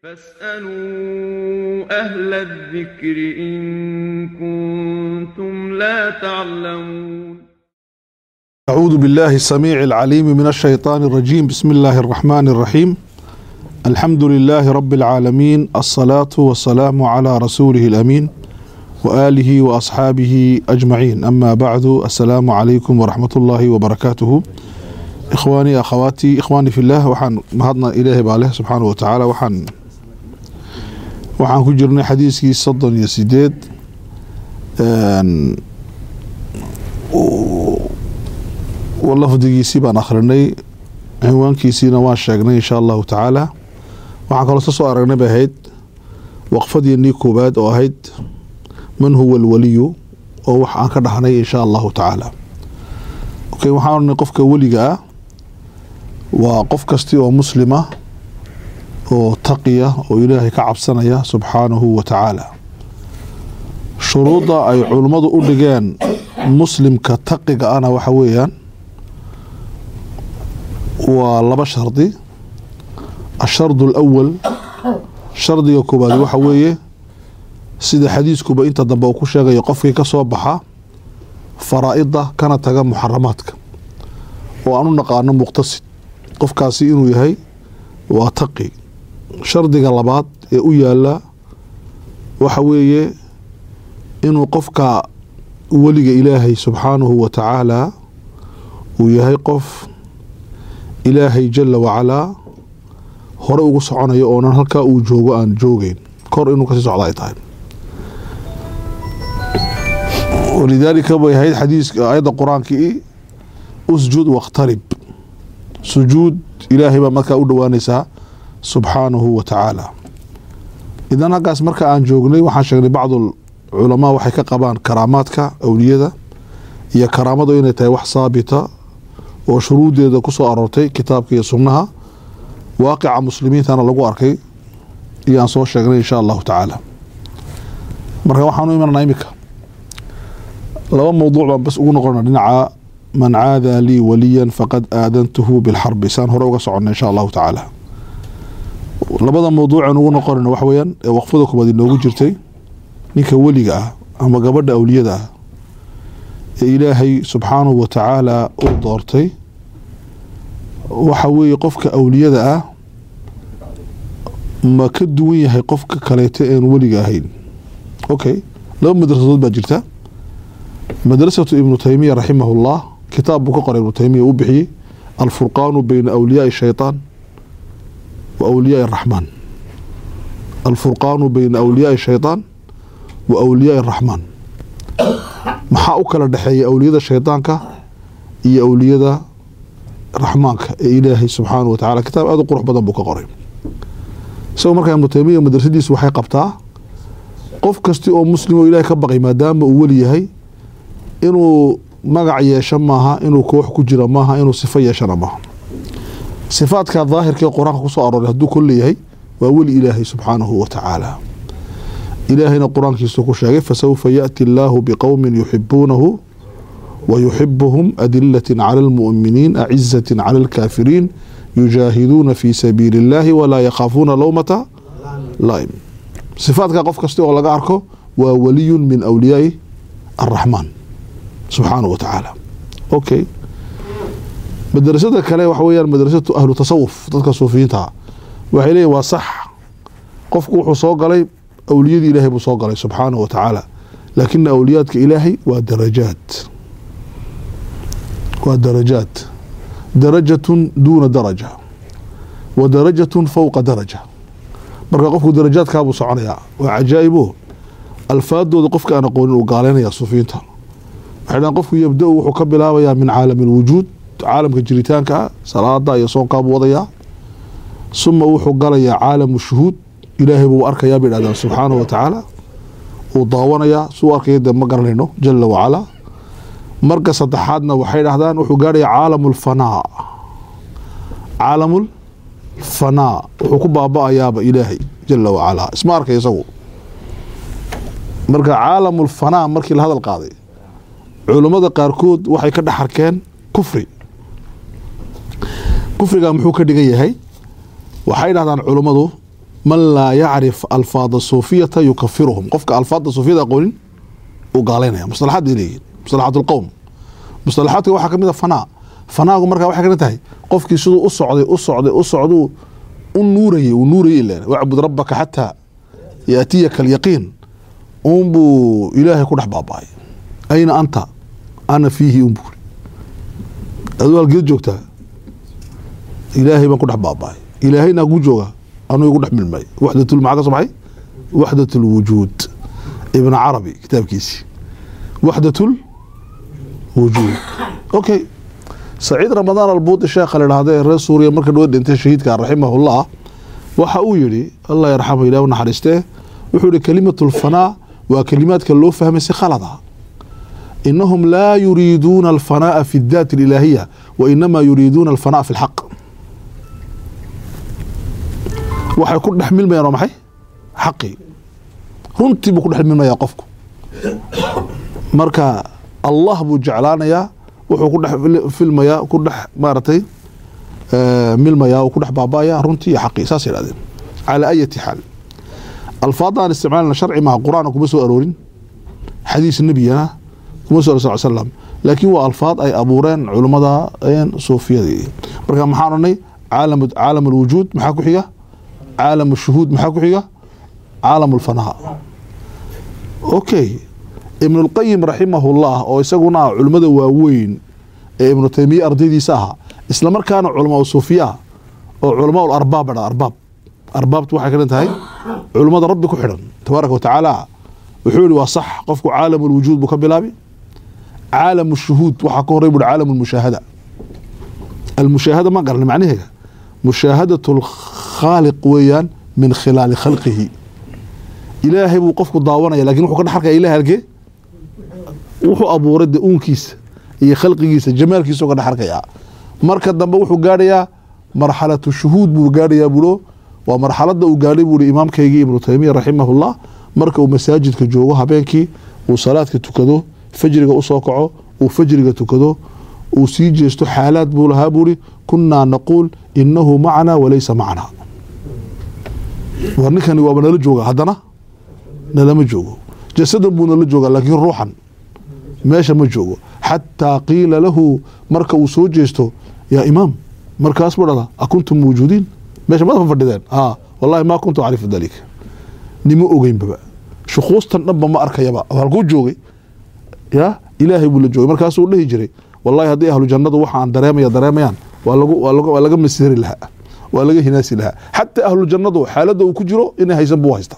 فاسألوا أهل الذكر إن كنتم لا تعلمون أعوذ بالله السميع العليم من الشيطان الرجيم بسم الله الرحمن الرحيم الحمد لله رب العالمين الصلاة والسلام على رسوله الأمين وآله وأصحابه أجمعين أما بعد السلام عليكم ورحمة الله وبركاته إخواني أخواتي إخواني في الله وحن مهضنا إليه بالله سبحانه وتعالى وحن waxaan ku jirnay xadiiskii soddon iyo sideed lafdigiisii baan akhrinay cinwaankiisiina waan sheegnay insha allahu tacaala waxaan kaloo ka soo aragnay bay ahayd waqfadiinii koowaad oo ahayd man huwa alwaliyu oo wax aan ka dhahnay insha allahu tacaala okay waxaan oranay qofka weliga ah waa qof kasti oo muslima oo taqiya oo ilaahay ka cabsanaya subxaanahu wa tacaala shuruudda ay culummadu u dhigeen muslimka taqiga ana waxa weeyaan waa laba shardi ashardu alawal shardiga koobaad waxa weeye sida xadiiskuba inta dambe uu ku sheegayo qofkii ka soo baxa faraa'ida kana taga muxaramaadka oo aan u naqaano muqtasid qofkaasi inuu yahay waa taqi shardiga labaad ee u yaala waxa weeye inuu qofka weliga ilaahay subxaanahu wa tacaala uu yahay qof ilaahay jala wacalaa hore ugu soconayo oonan halkaa uu joogo aan joogeyn kor inuu kasii socda ay tahay walidaalika bay ahayd xadiiska aayadda qur-aankii usjud wakhtarib sujuud ilaahay baa markaa u dhowaanaysaa subxaanahu wa tacaala idan halkaas marka aan joognay waxaan sheegnay bacdu culamaa waxay ka qabaan karaamaadka awliyada iyo karaamadu inay tahay wax saabita oo shuruudeeda ku soo aroortay kitaabka iyo sunnaha waaqica muslimiintana lagu arkay iyo aan soo sheegnay insha allahu tacaala marka waxaanu imananaa iminka laba mowduuc baan bas ugu noqona dhinaca man caada lii waliyan faqad aadantuhu bilxarbi saan hore uga socona insha allahu tacaala labada mawduucan ugu noqonayno waxa weyaan ee waqfada koobaad inoogu jirtay ninka weliga ah ama gabadha awliyada ah ee ilaahay subxaanahu wa tacaala u doortay waxa weeye qofka awliyada ah ma ka duwan yahay qofka kaleeto een weliga ahayn okay laba madrasadood baa jirta madrasatu ibnu taymiya raximahullah kitaab buu ka qoray ibnu taymiya u bixiyey alfurqaanu beyna awliyaai shaytaan وأولياء الرحمن الفرقان بين أولياء الشيطان وأولياء الرحمن maxaa u kala dhexeeya awliyada shaydaanka iyo awliyada raxmaanka ee ilaahay subxaana wa tacala kitaab aad u qurux badan buu ka qoray isagoo markaa ibnu taymiya madrasadiisu waxay qabtaa qof kasti oo muslim oo ilahay ka baqay maadaama uu weli yahay inuu magac yeesho maaha inuu koox ku jira maaha inuu sifo yeeshana maaha sifaadka daahirka ee qur-aanka kusoo arooray hadduu kol leeyahay waa weli ilaahay subxaanahu wa tacaala ilaahayna qur-aankiisu ku sheegay fasawfa yaأti allaahu biqowmin yuxibuunahu wa yuxibuhum adilatin cala almu'miniin acizatin cala alkaafiriin yujaahiduuna fi sabiili اllahi walaa yakhaafuuna lowmata laim sifaadka qof kasta oo laga arko waa waliyun min awliyaai araxmaan subxaanahu wa tacaala okay madrasada kale waxa weyaan madrasatu ahlu tasawuf dadka suufiyiintaa waxay leeyihin waa sax qofku wuxuu soo galay awliyadii ilaahay buu soo galay subxaanahu wa tacaala laakina awliyaadka ilaahay waa darajaat waa darajaat darajatun duuna daraja wa darajatun fowqa daraja marka qofku darajaadkaabuu soconayaa waa cajaa'ibo alfaadooda qofka aan aqoonin uu gaaleynaya suufiyiinta waxay dhahan qofku yabda-u wuxuu ka bilaabayaa min caalami alwujuud caalamka jiritaanka salaada iyo soonkaabuu wadayaa suma wuxuu galayaa caalamu shuhuud ilaahay buu arkayaa bay dhahdaan subxaanahu wa tacaala uu daawanayaa suu arkaya dee ma garanayno jala wacalaa marka saddexaadna waxay dhahdaan wuxuu gaarhayaa caalamu lfanaa caalamul fanaa wuxuu ku baaba-ayaaba ilaahay jala wacalaa isma arkay isagu marka caalamul fanaa markii la hadal qaaday culummada qaarkood waxay ka dhex arkeen kufri kufriga muxuu ka dhigan yahay waxay dhahdaan culummadu man laa yacrif alfaada suufiyata yukafiruhum qofka alfaada suufiyada aqoonin uu gaalaynaya mustalaxaad ay leeyihin mustalaxaat lqowm mustalaxaadka waxaa ka mid a fanaa fanaagu markaa waxay kana tahay qofkii siduu u socday u socday u socduu u nuurayay uu nuurayay ilaan wacbud rabbaka xataa yaatiyaka alyaqiin uunbuu ilaahay ku dhex baaba'ay ayna anta ana fiihi unbuuri aduu halgeed joogtaa ilaahay baan ku dhex baaba'ay ilaahayna gu jooga anuu igu dhex milmay waxdatul maxaa ka soo baxay waxdat lwujuud ibn carabi kitaabkiisii waxdatul wujuud okay saciid ramadaan albuudi sheekha la idhaahda ee reer suuriya marka dhawa dhintay shahiidka raximahullah waxa uu yidhi allah yarxamu ilah u naxariistee wuxuu yihi kalimatu lfanaa waa kalimaadka loo fahmay si khalada inahum laa yuriiduuna alfanaa'a fi daati alilaahiya wa inamaa yuriiduuna alfanaa'a fi lxaq waxay ku dhex milmayaan waa maxay xaqii runtii buu ku dhex milmayaa qofku marka allah buu jeclaanayaa wuxuu ku dhex filmayaa ku dhex maaragtay milmayaa ku dhex baaba'aya runtii iyo xaqii saas yidhahdeen calaa ayati xaal alfaada aan isticmaalna sharci maha qur-aana kuma soo aroorin xadiis nebiyana kuma soo aror sal slam laakiin waa alfaad ay abuureen culummada suufiyadii marka maxaan odhanay caalam caalam alwujuud maxaa ku xiga caalam ashuhuud maxaa ku xiga caalam alfanaa okay ibn اlqayim raximahullah oo isaguna ah culimmada waaweyn ee ibnu taymiye ardaydiisa ahaa isla markaana culamaa suufiya ah oo culamaa arbaab dha arbaab arbaabtu waxay ka tahay culummada rabbi ku xidhan tabaaraka watacaala wuxuu yihi waa sax qofku caalam lwujuud buu ka bilaabi caalam shuhuud waxaa ka horey buhi caalam lmushaahada almushaahada ma garanay macnaheega mushaahadat lkhaaliq weeyaan min khilaali khalqihi ilaahay buu qofku daawanaya lakin wuxuu ka dhex arkaya ilahay halkee wuxuu abuuray de uunkiisa iyo khalqigiisa jamaalkiisa ka dhex arkayaa marka dambe wuxuu gaadhayaa marxalatu shuhuud buu gaadhayaa bulo waa marxalada uu gaadhay buui imaamkaygii ibnu taymiya raximahullah marka uu masaajidka joogo habeenkii uu salaadka tukado fajriga usoo kaco uu fajriga tukado uu sii jeesto xaalaad buu lahaa buuri kunaa naquul inahu macnaa walaysa macnaa war ninkani waaba nala jooga haddana nalama joogo jasadan buu nala joogaa laakiin ruuxan meesha ma joogo xataa qiila lahu marka uu soo jeesto yaa imaam markaas buu dhada akuntum mawjuudiin meesha mada fadhideen a wallahi maa kuntu acrifu dalika nima ogeynbaba shukuustan dhanba ma arkayaba halkuu joogay ya ilaahay buu la joogay markaasuu dhihi jiray wallahi haddii ahlu jannadu waxa aan dareemaya dareemayaan waa lagu waa laga masiri lahaa waa laga hinaasi lahaa xataa ahlu jannadu xaaladda uu ku jiro inay haysan buu haystaa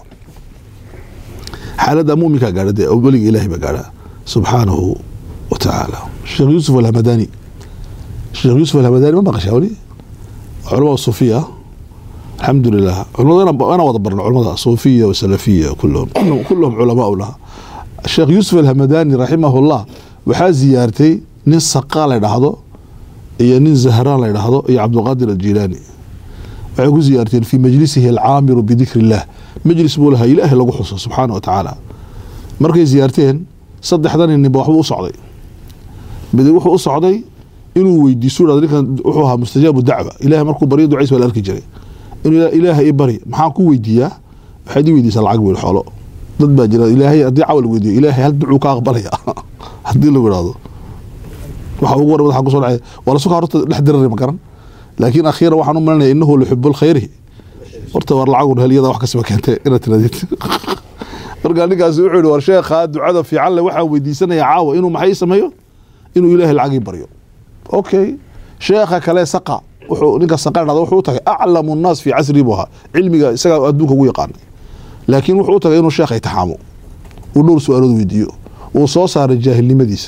xaaladda muminkaa gaadha dee weliga ilahay baa gaadha subxaanahu wa tacaala sheekh yuusuf alhamadani sheekh yuusuf alhamadani ma maqashaa weli culamada suufiya alxamdu lilah culamada ana wada barno culamada suufiya wasalafiya kulluhum kulluhum culamaa laha sheekh yuusuf alhamadani raximahullah waxaa ziyaartay nin saqa la dhahdo iyo nin zahraan la dhahdo iyo cabdulqaadir aljilaani waxay ku ziyaarteen fii majlisihi alcaamiru bidikri illah majlis buu lahaa ilaahay lagu xuso subxaana wa tacaala markay ziyaarteen saddexdan ninba waxbuu u socday mid wuxuu u socday inuu weydiiso dhado ninkan wuxuu ahaa mustajaabu dacwa ilahay markuu baryo ducays waa la arki jiray inuu ilaahay i bari maxaan ku weydiiyaa waxaad ii weydiisaa lacag wiil xoolo dad baa jira ilaahay haddii cawa la weydiiyo ilaahay hal ducuu ka aqbalaya haddii lagu idhahdo waxa ugu hore madaxa kusoo dhacay waa la sukaa horta dhex dirari ma garan laakiin akhiiran waxaan u malinaya inahu lixibu lkhayri horta war lacagun helyada wax kasiba keentay inaad tiradid markaa ninkaasi wuxuu yihi war sheekhaa ducada fiican le waxaan weydiisanaya caawa inuu maxay sameeyo inuu ilaahay lacagii baryo okay sheekha kale saqa wuxuu ninka saqa dhahda wuxuu u tagay aclamu nnaas fii casrii buu ahaa cilmiga isagaa adduunka ugu yaqaanay laakiin wuxuu u tagay inuu sheekha itixaamo uu dhowr su-aalood weydiiyo uu soo saaray jaahilnimadiisa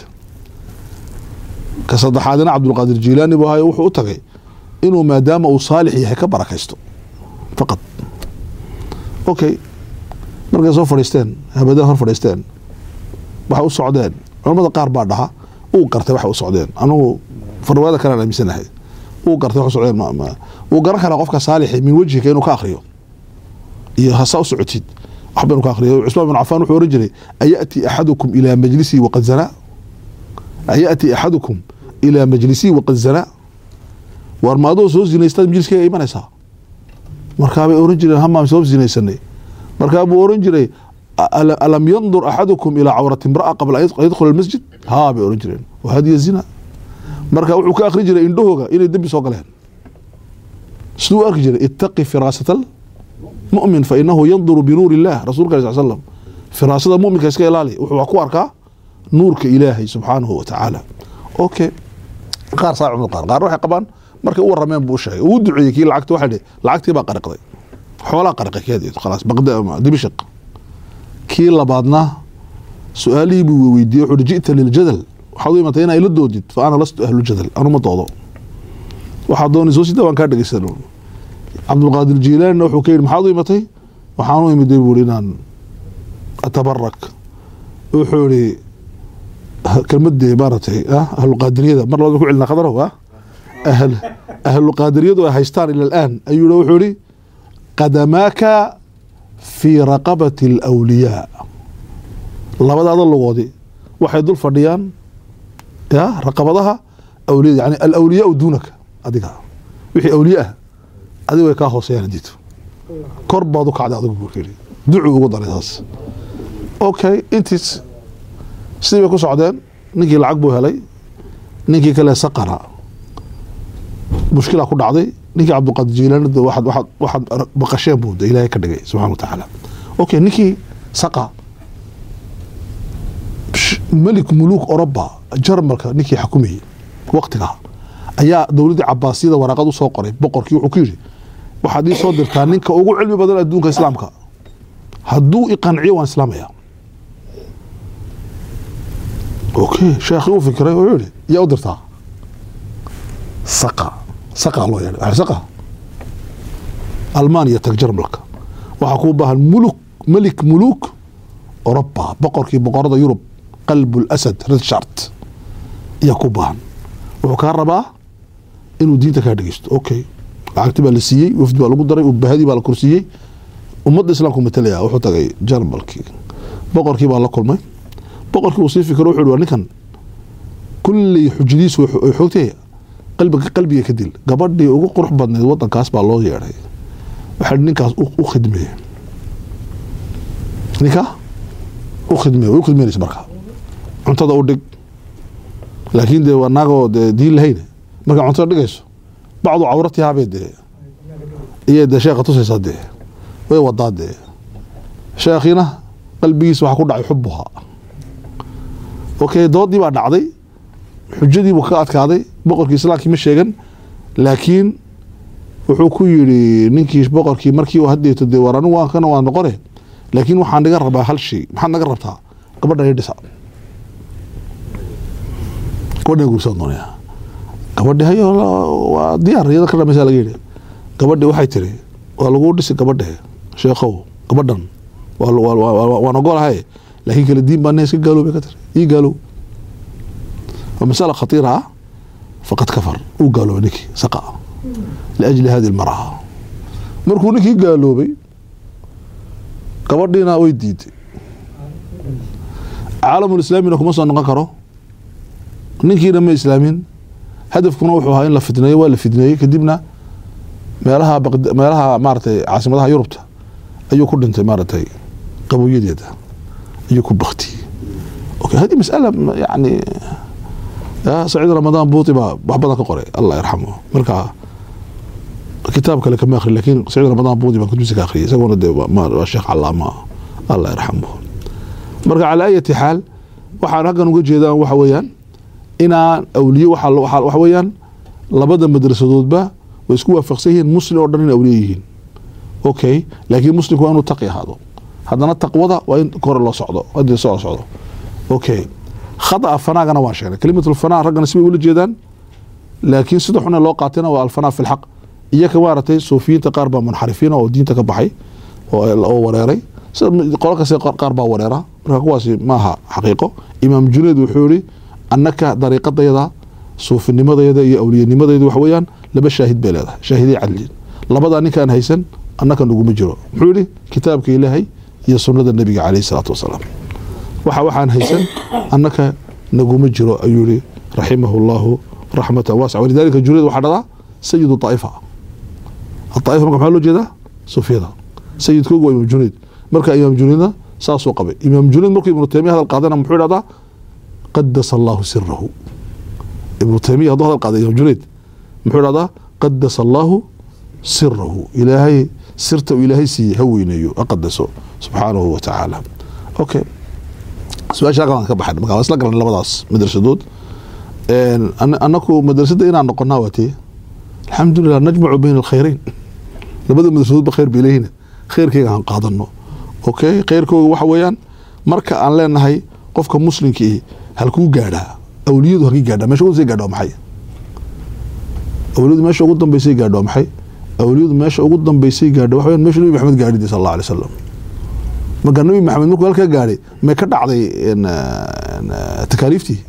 ka saddexaadina cabdulqaadir jiilaani buu ahayo wuxuu u tagay inuu maadaama uu saalix yahay ka barakaysto faqad okay markay soo fadhiisteen habadaha hor fadhiisteen waxay u socdeen culamada qaar baa dhaha uu gartay waxay u socdeen anugu farwaada kalean aaminsanahay uu gartay wax u socdeen wuu garan karaa qofka saalixi min wejhika inuu ka akriyo iyo hasaa u socotid waxba inuu ka akriyo cusmaan bin cafaan wuxuu oran jiray ayati axadukum ilaa majlisii waqad zanaa ayati axadukum ilaa majlisii waqad zanaa waar ma adoo soo zinaystaad majliskeyga imanaysaa markaabay oran jireen hamaan soo sinaysanay markaa buu oran jiray "Ala- alam yandur axadukum ilaa cawrati imra'a qabla an yadkhula almasjid haa bay oran jireen wahadiya zina marka wuxuu ka akhri jiray indhahooga inay dembi soo galeen siduu u arki jiray ittaqi firaasata almu'min fa inahu yanduru binuuri illah rasuulka alai sal slam firaasada mu'minka iska ilaali wuxuu ku arkaa nuurka ilaahay subxaanahu wa tacaala okay qaar saa cumar qaar qaar waxay qabaan markay u warameen buu u sheegay uu duceeyey kii lacagta waxay dhihi lacagtii baa qariqday xoolaa qariqay keed khalaas baqda dimashq kii labaadna su-aalihii buu weydiiyey wuxuu hi ji'ta liljadal waxaad u imatay inaa ila doodid fa ana lastu ahlu jadal anuma doodo waxaad doonayso sida waan kaa dhegeysan cabdulqaadir jiilaanina wuxuu ka yidhi maxaad u imatay waxaan u imiday buu hi inaan atabarak wuxuu ihi kelmadee maaragtay ah ahluqaadiriyada mar labada ku celina khadarow ah ahl ahluqaadiriyadu ay haystaan ila alaan ayuu yihi wuxuu ihi qadamaaka fii raqabati alawliyaa labadaada lugoodi waxay dul fadhiyaan ya raqabadaha awliyada yani alawliyaau duunaka adiga wixii awliye ah adiga way kaa hooseeyaan diito kor baad u kacday adigu buu yidhi ducuu ugu daray taas okay intiis sidii bay ku socdeen ninkii lacag buu helay ninkii kale saqara mushkila ku dhacday ninkii cabdiqaadir jiilaani de waxaad waxaad waxaad baqasheen buu de ilaahay ka dhigay subxana wa tacaala okay ninkii saqa sh- melik muluuk oroba jarmalka ninkii xukumayey waqtiga ayaa dowladdii cabaasiyada waraaqad u soo qoray boqorkii wuxuu ku yidhi waxaad ii soo dirtaa ninka ugu cilmi badan adduunka islaamka hadduu iqanciyo waan islaamaya okay sheekhi uu fikiray wuxuu yihi yaa u dirtaa saqa saqa loo yeedhay saqa almaaniya tag jarmalka waxaa kuu baahan muluk melik muluk oroba boqorkii boqorada yurub qalbu lasad richard ayaa ku baahan wuxuu kaa rabaa inuu diinta kaa dhegeysto okay lacagti baa la siiyey wafdi baa lagu daray ubahadii baa la korsiiyey ummadda islaamku matalaya wuxuu tagay jarmalkii boqorkii baa la kulmay boqorkii uu sii fikiro wuxuu yihi waa ninkan kulley xujadiisu way xo- way xoogtay qalbiga qalbiga ka dil gabadhii ugu qurux badnayd wadankaas baa loo yeedhay waxaa yihi ninkaas u u khidmeye ninka u khidmeye way u khidmeynaysa marka cuntada u dhig laakiin dee waa naagoo dee diin lahayne markaa cuntada dhigayso bacdu cawratihaabay dee iyay dee sheekha tusaysaa dee way wadaa dee sheekhiina qalbigiisa waxaa ku dhacay xubuha okay doodii baa dhacday xujadii buu ka adkaaday boqorkii islaamkii ma sheegan laakiin wuxuu ku yidhi ninkii boqorkii markii uu hadeeto dee war anigu waan kana waan noqone laakiin waxaan naga rabaa hal shay maxaad naga rabtaa gabadha ii dhisa gabadhan guursan doonaya gabadhi hayo waa diyaar iyada ka dhamaysa laga yidhi gabadhi waxay tiri waa lagu dhisi gabadhe sheekhow gabadhan waa waa- waa- waan ogolahay laakiin kala diin baa iska gaaloobay ka tiri ii gaalow waa masala khatiira ah faqad kafar uu gaaloobay ninkii saqa liajli hadi lmar'a markuu ninkii gaaloobay gabadhiina way diiday caalamulislaamina kuma soo noqon karo ninkiina ma islaamin hadafkuna wuxuu ahaa in la fidneeyo waa la fidneeyey kadibna meelaha Baqda- meelaha maaratay caasimadaha yurubta ayuu ku dhintay maaratay qabowyadeeda ayuu ku baktiyey okay hadi masala ma- yani ya saciid ramadaan buuti baa wax badan ka qoray allah yarxamu marka kitaab kale kama akhri lakin saciid ramadaan buuti baan kutubisa ka akhriyay isaguna de waa ma- waa sheekh calaama allah yarxamu marka calaa ayati xaal waxaan halkan uga jeedaan waxa weeyaan inaan awliye waxa waxa- waxa weeyaan labada madrasadoodba way isku waafaqsan yihiin muslim oo dhan in awliye yihiin okay laakiin muslimku waa inuu taqi ahaado haddana taqwada waa in kore loo socdo hadii soo socdo okay khata fanaagana waan sheegnay kalimatul fanaa raggana sibay ula jeedaan laakiin sida xune loo qaatayna waa alfanaa fi lxaq iyaka maaragtay suufiyiinta qaar baa munxarifiina oo diinta ka baxay oo oo wareeray sida qolo kasta qaar baa wareera marka kuwaasi maaha xaqiiqo imaam junayd wuxuu yihi annaka dariiqadayada suufinimadayada iyo awliyanimadayda waxa weeyaan laba shaahid bay leedahay shaahiday cadliin labadaa ninkaan haysan annaka naguma jiro muxuu yihi kitaabka ilaahay iyo sunnada nebiga caleyhi salaatu wasalaam waxa waxaan haysan annaka naguma jiro ayuu yihi raximahu llahu raxmatan waasica walidalika junayd waxaa dhadaa sayidu طaa'ifa الطائفة marka maxaa loo jeedaa sufyada sayidkoogu waa imaam junayd marka imaam junaydna saasuu qabay imaam junayd markuu ibnu taymiya hadal qaadana muxuu idhahdaa qadasa allahu sirahu ibnu taymiya hadduu hadal qaaday imaam junayd muxuu idhahdaa qadasa allahu sirahu ilaahay sirta uu ilaahay siiyey ha weyneeyo ha qadaso subxaanahu wa tacaala okay su-aasha halkan ka baxay marka waa isla galan labadaas madrasadood anaku madrasada inaan noqonaa waa tee alxamdulilah najmacu bayna alkhayreyn labada madrasadoodba khayr bay leeyihin khayrkayga aan qaadano okay khayrkooga waxa weeyaan marka aan leenahay qofka muslimkii halkuu gaadhaa awliyadu halkii gaadhaa meesha ugu sii gaadha waa maxay awliyadu meesha ugu dambeysay gaadha waa maxay awliyadu meesha ugu dambeysay gaadha waxa weeyaan meesha nabi maxamed gaadhidi sal allah alay wasalam marka nabi maxamed markuu halkaa gaadhay may ka dhacday takaaliiftii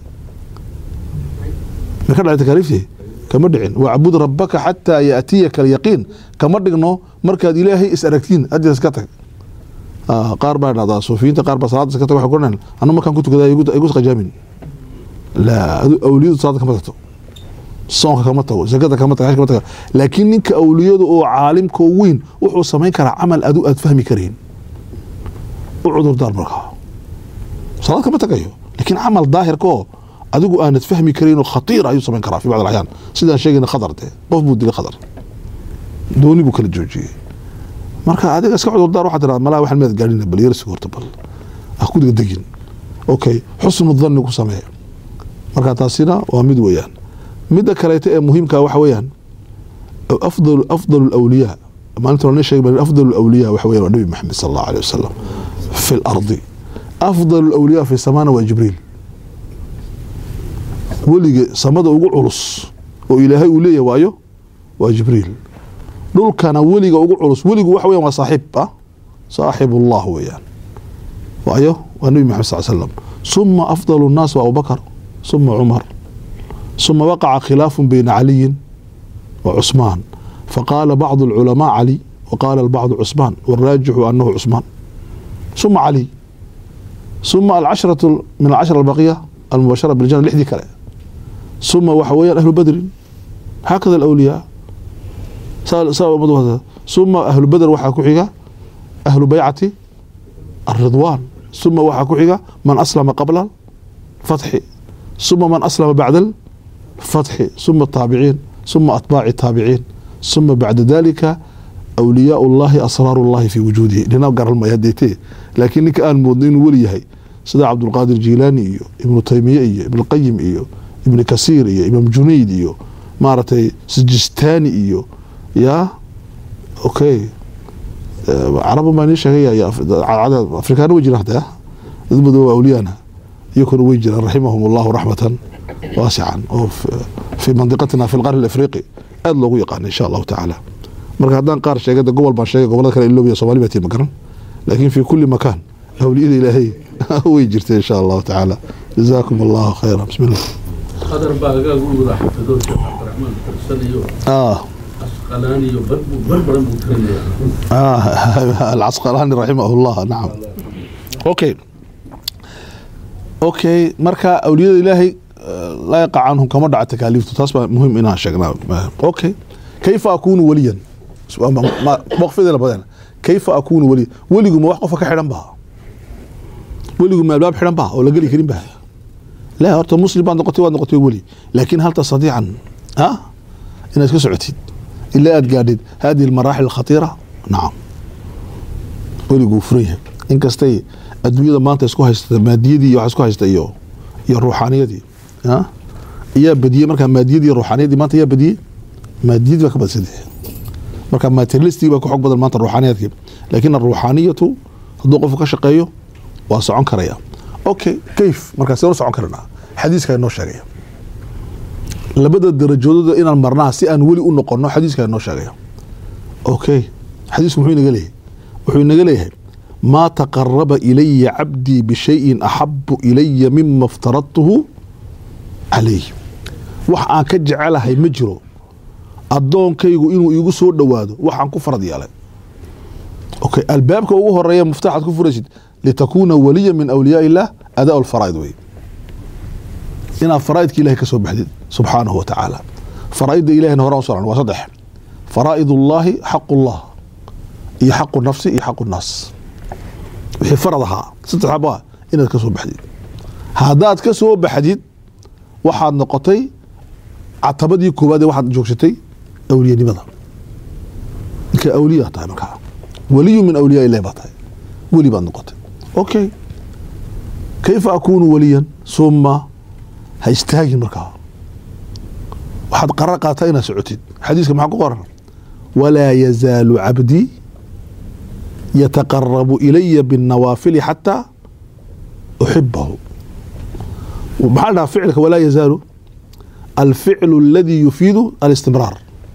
may ka dhacday takaaliiftii kama dhicin wacbud rabaka xataa yaatiyaka alyaqiin kama dhigno markaad ilaahay is aragtiin hadda iska tag qaar baa dhahdaa suufiyiinta qaar baa salaada iska tag waxay kuranayaan anu markaan ku tukadaa igu qajaamin laa awliyadu salaada kama tagto soonka kama tago zakada kama tago kama tago laakiin ninka awliyadu oo caalimka weyn wuxuu samayn karaa camal adu aad fahmi karayn u cudurdaar markaa salaad kama tagayo laakiin camal daahirka oo adigu aanad fahmi karayn oo khatiir ayuu samayn karaa fi bacd alaxyaan sidaan sheegayna khadar dee qof buu dilay khadar dooni buu kala joojiyey marka adiga iska cudurdaar waxaa tiraa malaa waxaan meed gaadhina bal yarsiga horta bal ha ku degdegin okay xusnu dhanni ku samee marka taasina waa mid weeyaan midda kaleeto ee muhiimka waxa weeyaan afdal afdal alawliyaa maalinta lana sheegay afdal alawliyaa waxa weeyaan waa nabi maxamed sal allahu alayh wasalam fi lardi afdal alawliyaa fi samaana waa jibriil weliga samada ugu culus oo ilaahay uu leeyahay waayo waa jibriil dhulkana weliga ugu culus weligu waxa weyan waa saaxiib ah saaxibullah weeyaan waayo waa nabi maxamed sal slam suma afdal nnaas waa abubakar suma cumar suma waqaca khilaafu bayna caliyin wa cusmaan faqaala bacdu alculamaa cali waqaala albacdu cusmaan waraajixu anahu cusmaan suma cali suma alcashratu min alcashra albaqiya almubashara biljana lixdii kale suma waxa weeyaan ahlu badrin haakada alawliyaa suma ahlu badr waxaa ku xiga ahlu baycati aridwaan suma waxaa ku xiga man aslama qabla fatxi suma man aslama bacda alfatxi suma taabiciin suma atbaaci taabiciin suma bacda dalika awliyaa llahi asraaru llahi fi wujuudihi dhina garalmay hadeetee laakiin ninka aan moodno inuu weli yahay sida cabdulqaadir jiilaani iyo ibnu taymiye iyo ibnulqayim iyo ibni kasiir iyo imaam junayd iyo maaragtay sijistaani iyo ya okay caraba baa nii sheegay afrikaana way jiraan hada dad madow awliyaana iyakuna way jiraan raximahum allahu raxmatan waasican oo fi mandiqatina fi lqarni alafriqi aada loogu yaqaana insha allahu tacaala marka haddaan qaar sheegay de gobol baan sheegay gobolada kale iloobiya somali baa tii ma garan laakiin fi kuli makaan awliyada ilaahay way jirta insha allahu tacaala jazaakum allahu khayra bismi llah qadar baa agaaga u wada xafido sheekh cabdiraxmaan tarsan iyo asqalaani iyo bar bar badan buu tirinaya alcasqalaani raximah llah nacam okay okay marka awliyada ilaahay laa yaqa canhum kama dhaca takaaliiftu taas baa muhim inaan sheegnaa okay kayfa akunu waliyan waqfidana badan kayfa akunu waliyan weligu ma wax qofka ka xidhan baa weligu ma albaab xidhan baa oo la geli karin baa لا horta muslim baad noqotay waad noqotay weli laakiin hal tastatiican ha inaad ka socotid ilaa aad gaadhid hadihi almaraaxil alkhatiira nacam weliguu furan yahay inkastay adduunyada maanta isku haysta maadiyadii iyo waxa isku haysta iyo iyo ruuxaaniyadii ha ayaa badiyey markaa maadiyadii iyo ruuxaaniyadii maanta ayaa badiyey maadiyadii baa ka badsadee marka materialistig baa ka xog badan maanta ruuxaaniyaadkii laakiin aruuxaaniyatu hadduu qofku ka shaqeeyo waa socon karaya okay kayf markaas seen u socon karnaa xadiiska inoo sheegaya labada darajoododa inaan marnaa si aan weli u noqono xadiiska inoo sheegaya okay xadiisku muxuu inaga leeyahay wuxuu inaga leeyahay maa taqaraba ilaya cabdii bishayin axabu ilaya mima iftaradtuhu calayh wax aan ka jecelahay ma jiro addoonkaygu inuu iigu soo dhowaado waxaan ku farad yeelay okay albaabka ugu horeeya muftaxaad ku furaysid litakuuna waliya min awliyaa illah adaa lfaraaid wey inaad faraaidka ilahay ka soo baxdid subxaanahu wa tacaala faraaidda ilahina horaan usoo waa saddex faraa'id ullaahi xaq ullah iyo xaqu nafsi iyo xaqu naas wixii farad ahaa saddex xabo ah inaad ka soo baxdid haddaad ka soo baxdid waxaad noqotay catabadii koowaad ee waxaad joogsatay awliyanimada ninka awliya tahay markaa waliyu min awliyaa ilahi baa tahay weli baad noqotay okay kayfa akunu waliyan suma ha istaagin markaa waxaad qarar qaataa inaad socotid xadiiska maxaa ku qoran walaa yazaalu cabdii yataqarabu ilaya binnawaafili xataa uxibahu maxaa la dhahaa ficilka walaa yazaalu alficlu aladii yufiidu alistimraar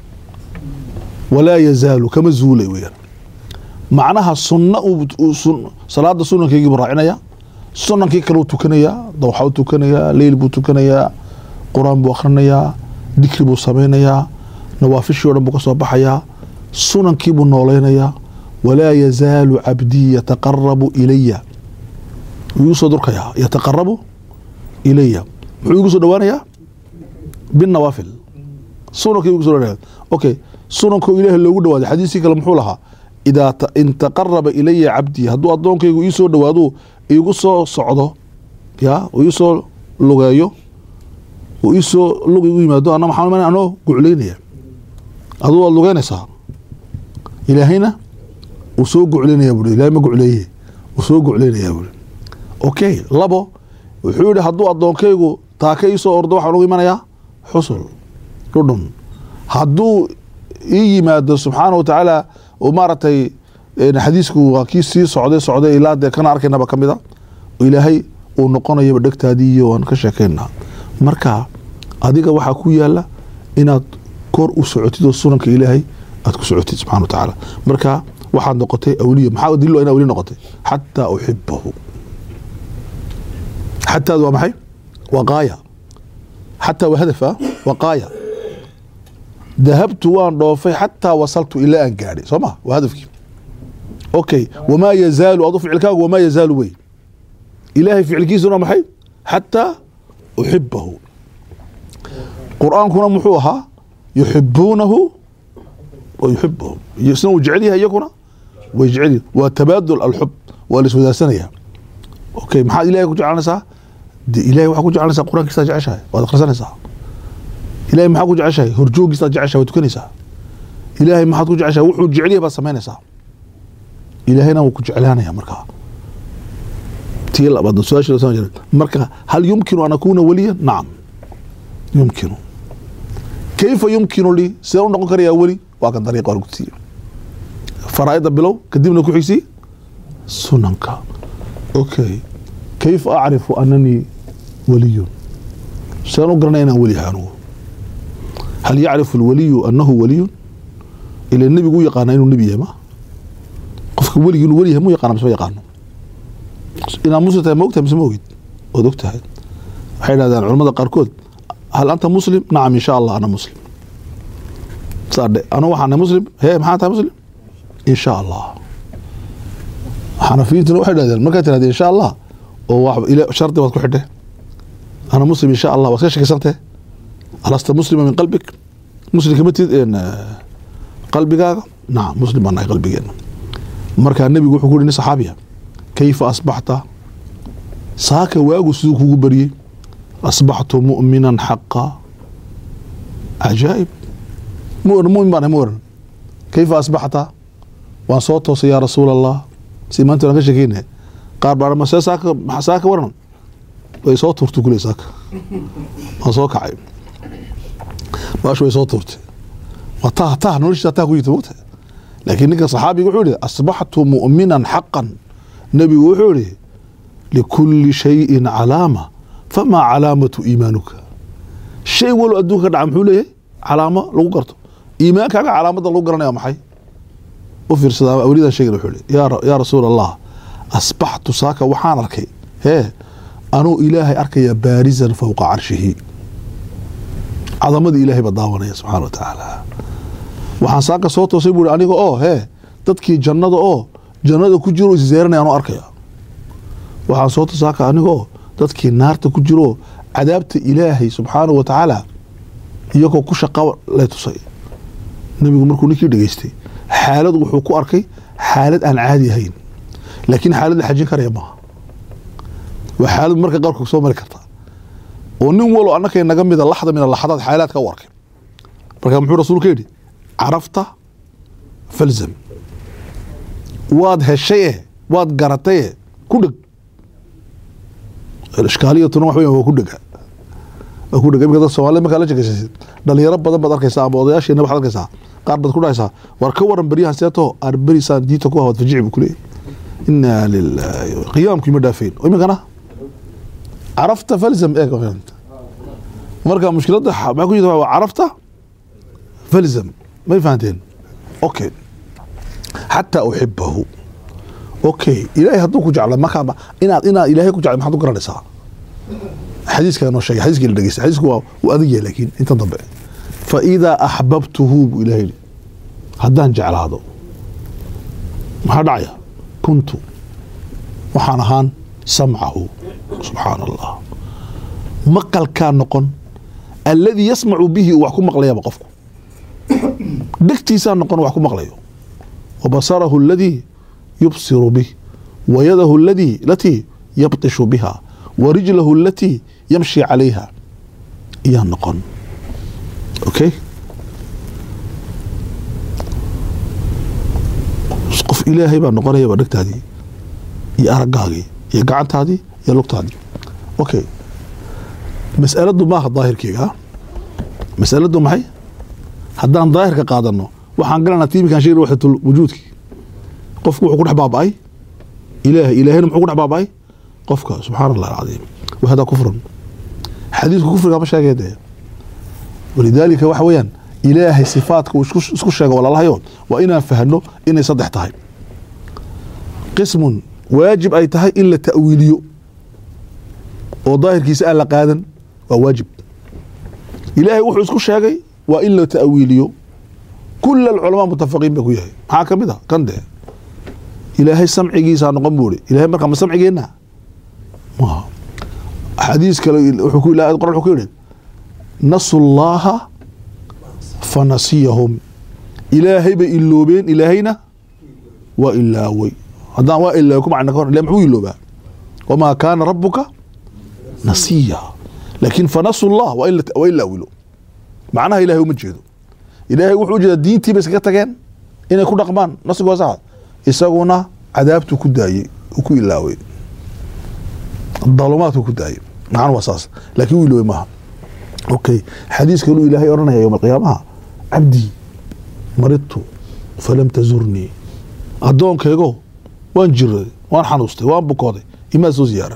walaa yazaalu kama zuulay weyaan macnaha sunna salaada sunankaygii buu raacinaya sunankii kale uu tukanayaa dawxa u tukanayaa leyl buu tukanayaa qur-aan buu akhrinayaa dikri buu samaynayaa nawaafishii o dhan buu ka soo baxayaa sunankii buu noolaynayaa walaa yazaalu cabdii yataqarabu ilaya wuu igu soo durkayaa yataqarabu ilaya muxuu igu soo dhawaanayaa binawaafil sunankii igu soo dhawaanaya okay sunankoo ilaahi loogu dhawaaday xadiiskii kale muxuu lahaa idaa in taqaraba ilaya cabdii hadduu addoonkaygu ii soo dhawaado igu soo socdo ya uu iisoo lugeeyo uu iisoo lug igu yimaado ana maxaa imanaya anoo gucleynaya aduu waad lugeynaysaa ilaahayna uu soo gucleynaya buuri ilahay ma gucleeye uu soo gucleynaya buuri okay labo wuxuu yihi hadduu addoonkaygu taaka iisoo ordo waxaan ugu imanayaa xusul dhudhun hadduu ii yimaado subxaana wa tacaala oo maaragtay xadiisku waa kii sii socday socday ilaa dee kana arkaynaba ka mida oo ilaahay uu noqonayaba dhegtaadii iyo waan ka sheekaynaa marka adiga waxaa ku yaala inaad kor u socotid oo sunanka ilaahay aad ku socotid subxana wa tacaala marka waxaad noqotay awliya maxaa dilo ina awliya noqotay xataa uxibahu xataad waa maxay waa qaaya xataa waa hadafa waa qaaya dahabtu waan dhoofay xataa wasaltu ilaa aan gaadhay soo ma waa hadafkii okay wamaa yazaalu adu ficilkaagu wamaa yazaalu wey ilaahay ficilkiisuna maxay xataa uxibahu qur-aankuna muxuu ahaa yuxibuunahu wa yuxibahum isna uu jecel yahay iyakuna way jecel yihin waa tabaadul alxub waa la iswadaarsanaya okay maxaad ilahay ku jeclanaysaa de ilahay waxaa ku jeclanaysaa qur-aankiisaad jeceshahay waad akhrisanaysaa ilahay maxaa ku jeceshahay horjoogiisaad jeceshahay waad tukanaysaa ilaahay maxaad ku jeceshahay wuxuu jecel yahay baad samaynaysaa ilaahayna wuu ku jeclaanaya markaa tii labaad su-aasha marka hal yumkinu an akuna waliya nacam yumkinu kayfa yumkinu lii sidee u noqon karayaa weli waa kan dariiqa waa lagu siiye faraa'ida bilow kadibna ku xigsi sunanka okay kayfa acrifu ananii waliyun sideen u garanaya inaan weli yahay anugu hal yacrifu alwaliyu anahu waliyun ila nebigu u yaqaana inuu nebi yahay ma qofka weligii inuu weli yahay mu yaqaana mise ma yaqaano inaad muslim tahay ma ogtahay mise ma ogid waad og tahay waxay dhahdaan culamada qaarkood hal anta muslim nacam insha allah ana muslim saadhe anu waxaana muslim hee maxaa tahay muslim insha allah xanafiyintuna waxay dhahdeen markaad tirahdee insha allah oo wax shardi baad ku xidhe ana muslim insha allah waad ka shakisantee alasta muslima min qalbik muslim kama tid qalbigaaga nacam muslim baan nahay qalbigeena markaa nebigu wuxuu ku yidhi nin saxaabiya kayfa asbaxta saaka waagu siduu kugu baryey asbaxtu mu'minan xaqa cajaa'ib mumin baan ma waran kayfa asbaxta waan soo toosay yaa rasuul allah si maanta waan ka sheekeyna qaar baa ma see saaka saaka waran way soo tuurtay kule saaka waan soo kacay baashu way soo tuurtay waa tah tah noloshiisa tah ku jirta mogta laakiin ninka saxaabiga wuxuu yihi asbaxtu mu'minan xaqan nebigu wuxuu yihi likulli shayin calaama famaa calaamatu iimaanuka shay walo adduunka ka dhaca muxuu leeyahay calaamo lagu garto iimaankaaga calaamada lagu garanaya maxay u fiirsada awliyadan sheegana wuxuu leey yaa rasuul allah asbaxtu saaka waxaan arkay hee anuu ilaahay arkaya baarisan fowqa carshihi cadamadii ilaahay baa daawanaya subxaana wa tacaala waxaan saaka soo toosay buu aniga oo hee dadkii jannada oo jannada ku jiro iszeeranaya anuu arkaya waxaan soo toos saaka aniga oo dadkii naarta ku jiro cadaabta ilaahay subxaanahu wa tacaala iyagoo ku shaqa lay tusay nebigu markuu ninkii dhegeystay xaalad wuxuu ku arkay xaalad aan caadi ahayn laakiin xaalad la xajin karaya maaha waa xaalad marka qaarkood soo mari karta oo nin walo annakay naga mida laxda min alaxadaad xaalaadka u arkay marka muxuu rasuulka yidhi carafta falzam waad heshay eh waad garatay eh ku dheg ishkaaliyatuna wax weya waa ku dhega waa ku dhega imika dad soomaalida markaa la sheekaysasid dhalinyaro badan baad arkaysaa ama odayaasheena waxaad arkaysaa qaar baad ku dhahaysaa war ka waran beryahan seeto aar berisaan diinta ku hawad fajici buu ku leeyahy inaa lilaahi qiyaamku ima dhaafeen iminkana carafta falzam eeg marka mushkiladda maxaa ku jirta waa carafta falzam may fahanteen okay xataa uxibahu okay ilaahay hadduu ku jeclo markaa inaad inaad ilaahay ku jeclo maxaad u garanaysaa xadiiskaa noo sheegay xadiiskii la dhegeysta xadiisku waa wuu adag yahay laakiin intan dambe fa idaa axbabtuhu buu ilahay yidhi haddaan jeclaado maxaa dhacaya kuntu waxaan ahaan samcahu subxaana allah maqalkaa noqon alladii yasmacu bihi uu wax ku maqlayaba qofku dhegtiisaa noqon wax ku maqlayo wa basarahu aladii yubsiru bih wa yadahu aladii latii yabtishu biha wa rijlahu alatii yamshi calayha iyaa noqon okay qof ilaahay baa noqonayaba dhegtaadii iyo aragaagii iyo gacantaadii iyo lugtaadii okay mas'aladu maaha daahirkeyga masaladu maxay haddaan daahirka qaadano waxaan galanaa tiimikan sheegi waxdatul wujuudkii qofku wuxuu ku dhex baaba'ay ilaahay ilaahayna muxuu ku dhex baaba'ay qofka subxaana allah alcadiim wahada kufrun xadiisku kufriga ma sheegay dee walidaalika waxa weeyaan ilaahay sifaadka uu isku sheego walaalahayo waa inaan fahno inay saddex tahay qismun waajib ay tahay in la ta'wiiliyo oo daahirkiisa aan la qaadan waa waajib ilaahay wuxuu isku sheegay waa in la ta'wiiliyo kula alculamaa mutafaqiin ba ku yahay maxaa ka mid a kan dee ilaahay samcigiisaa noqon buu ihi ilahay markaa ma samcigeenna maha xadiis kale wuxuu ku ilahay qoran wuxuu ku yidhi nasu llaaha fanasiyahum ilaahay bay iloobeen ilaahayna waa ilaaway haddaan waa ilaaway ku macna ka hor ilahay muxuu iloobaa wamaa kaana rabuka nasiya laakiin fanasu llah waa in waa in la awilo macnaha ilahay uma jeedo ilaahay wuxuu ujeedaa diintii bay iskaga tageen inay ku dhaqmaan nasigu waa sax isaguna cadaabtuu ku daayey uu ku ilaaway dalumaadku ku daayey macnu waa saas laakiin uu iloobay maaha okay xadiis kaluu ilaahay odhanaya yowma alqiyaamaha cabdii maridtu falam tazurnii addoonkaygo waan jiraday waan xanuustay waan bukooday imaa soo ziyaaran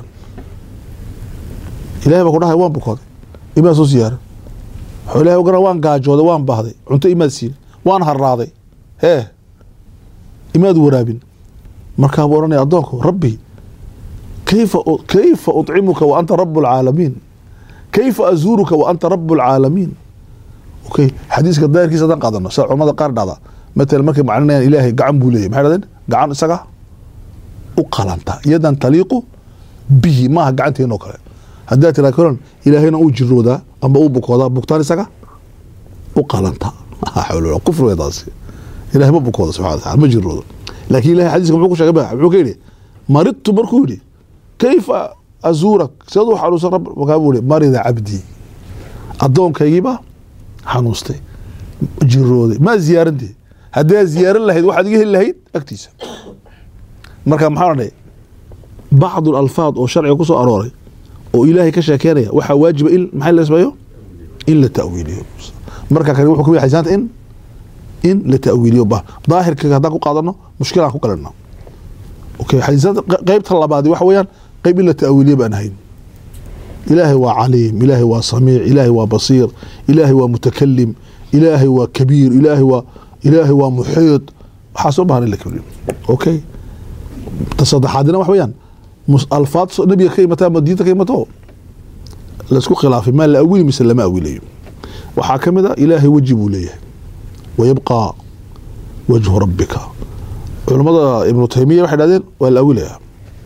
ilahay baa ku dhahay waan bukooday imaa soo ziyaaran wuxuu ilahay ogana waan gaajooday waan bahday cunto imaad siin waan harraaday hee imaad waraabin markaa buu odhanaya addoonku rabbi kayfa kayfa uطcimuka wa anta rabu اlcaalamiin kayfa azuuruka wa anta rabu اlcaalamiin okay xadiiska daahirkiisa haddaan qaadano sida culamada qaar dhahda matalan markay maclinayaan ilaahay gacan buu leeyahy maxay dhahdeen gacan isaga u qalanta yadan taliiqu bihi maaha gacanteen oo kale haddaa tiraa koran ilaahayna uu jiroodaa ama uu bukoodaa bugtaan isaga u qalanta kufr wey taasi ilahay ma bukooda subxana wa taala ma jiroodo laakiin ilahay xadiiska muxuu ku sheegay ba muxuu ka yidhi maridtu markuu yidhi kayfa azuurak siduu xanuunsan rab markaa buu yihi marida cabdii addoonkaygiiba xanuustay jirooday maa ziyaarantee haddaa ziyaaran lahayd waxaad iga heli lahayd agtiisa marka maxaa odhanay bacdu alfaad oo sharciga ku soo arooray oo ilaahay ka sheekeynaya waxaa waajiba in maxay la sameeyo in la ta'wiiliyo marka kale wuxuu kamid xadiisaanta in in la ta'wiiliyo ba daahirka haddaan ku qaadano mushkilaan ku galana okay xadiisaanta qeybta labaadi waxa weeyaan qeyb in la ta'wiiliyo baan ahayn ilaahay waa caliim ilaahay waa samiic ilaahay waa basiir ilaahay waa mutakalim ilaahay waa kabiir ilaahay waa ilaahay waa muxiid waxaa soo bahan in la keliyo okay ta saddexaadina wax weeyaan alfaad nabiga ka imata ama diinta ka imato laisku khilaafay maa la awili mise lama awilayo waxaa ka mid a ilaahay weji buu leeyahay wayabqaa wajhu rabbika culamada ibnu taymiya waxay dhahdeen waa la awilayaa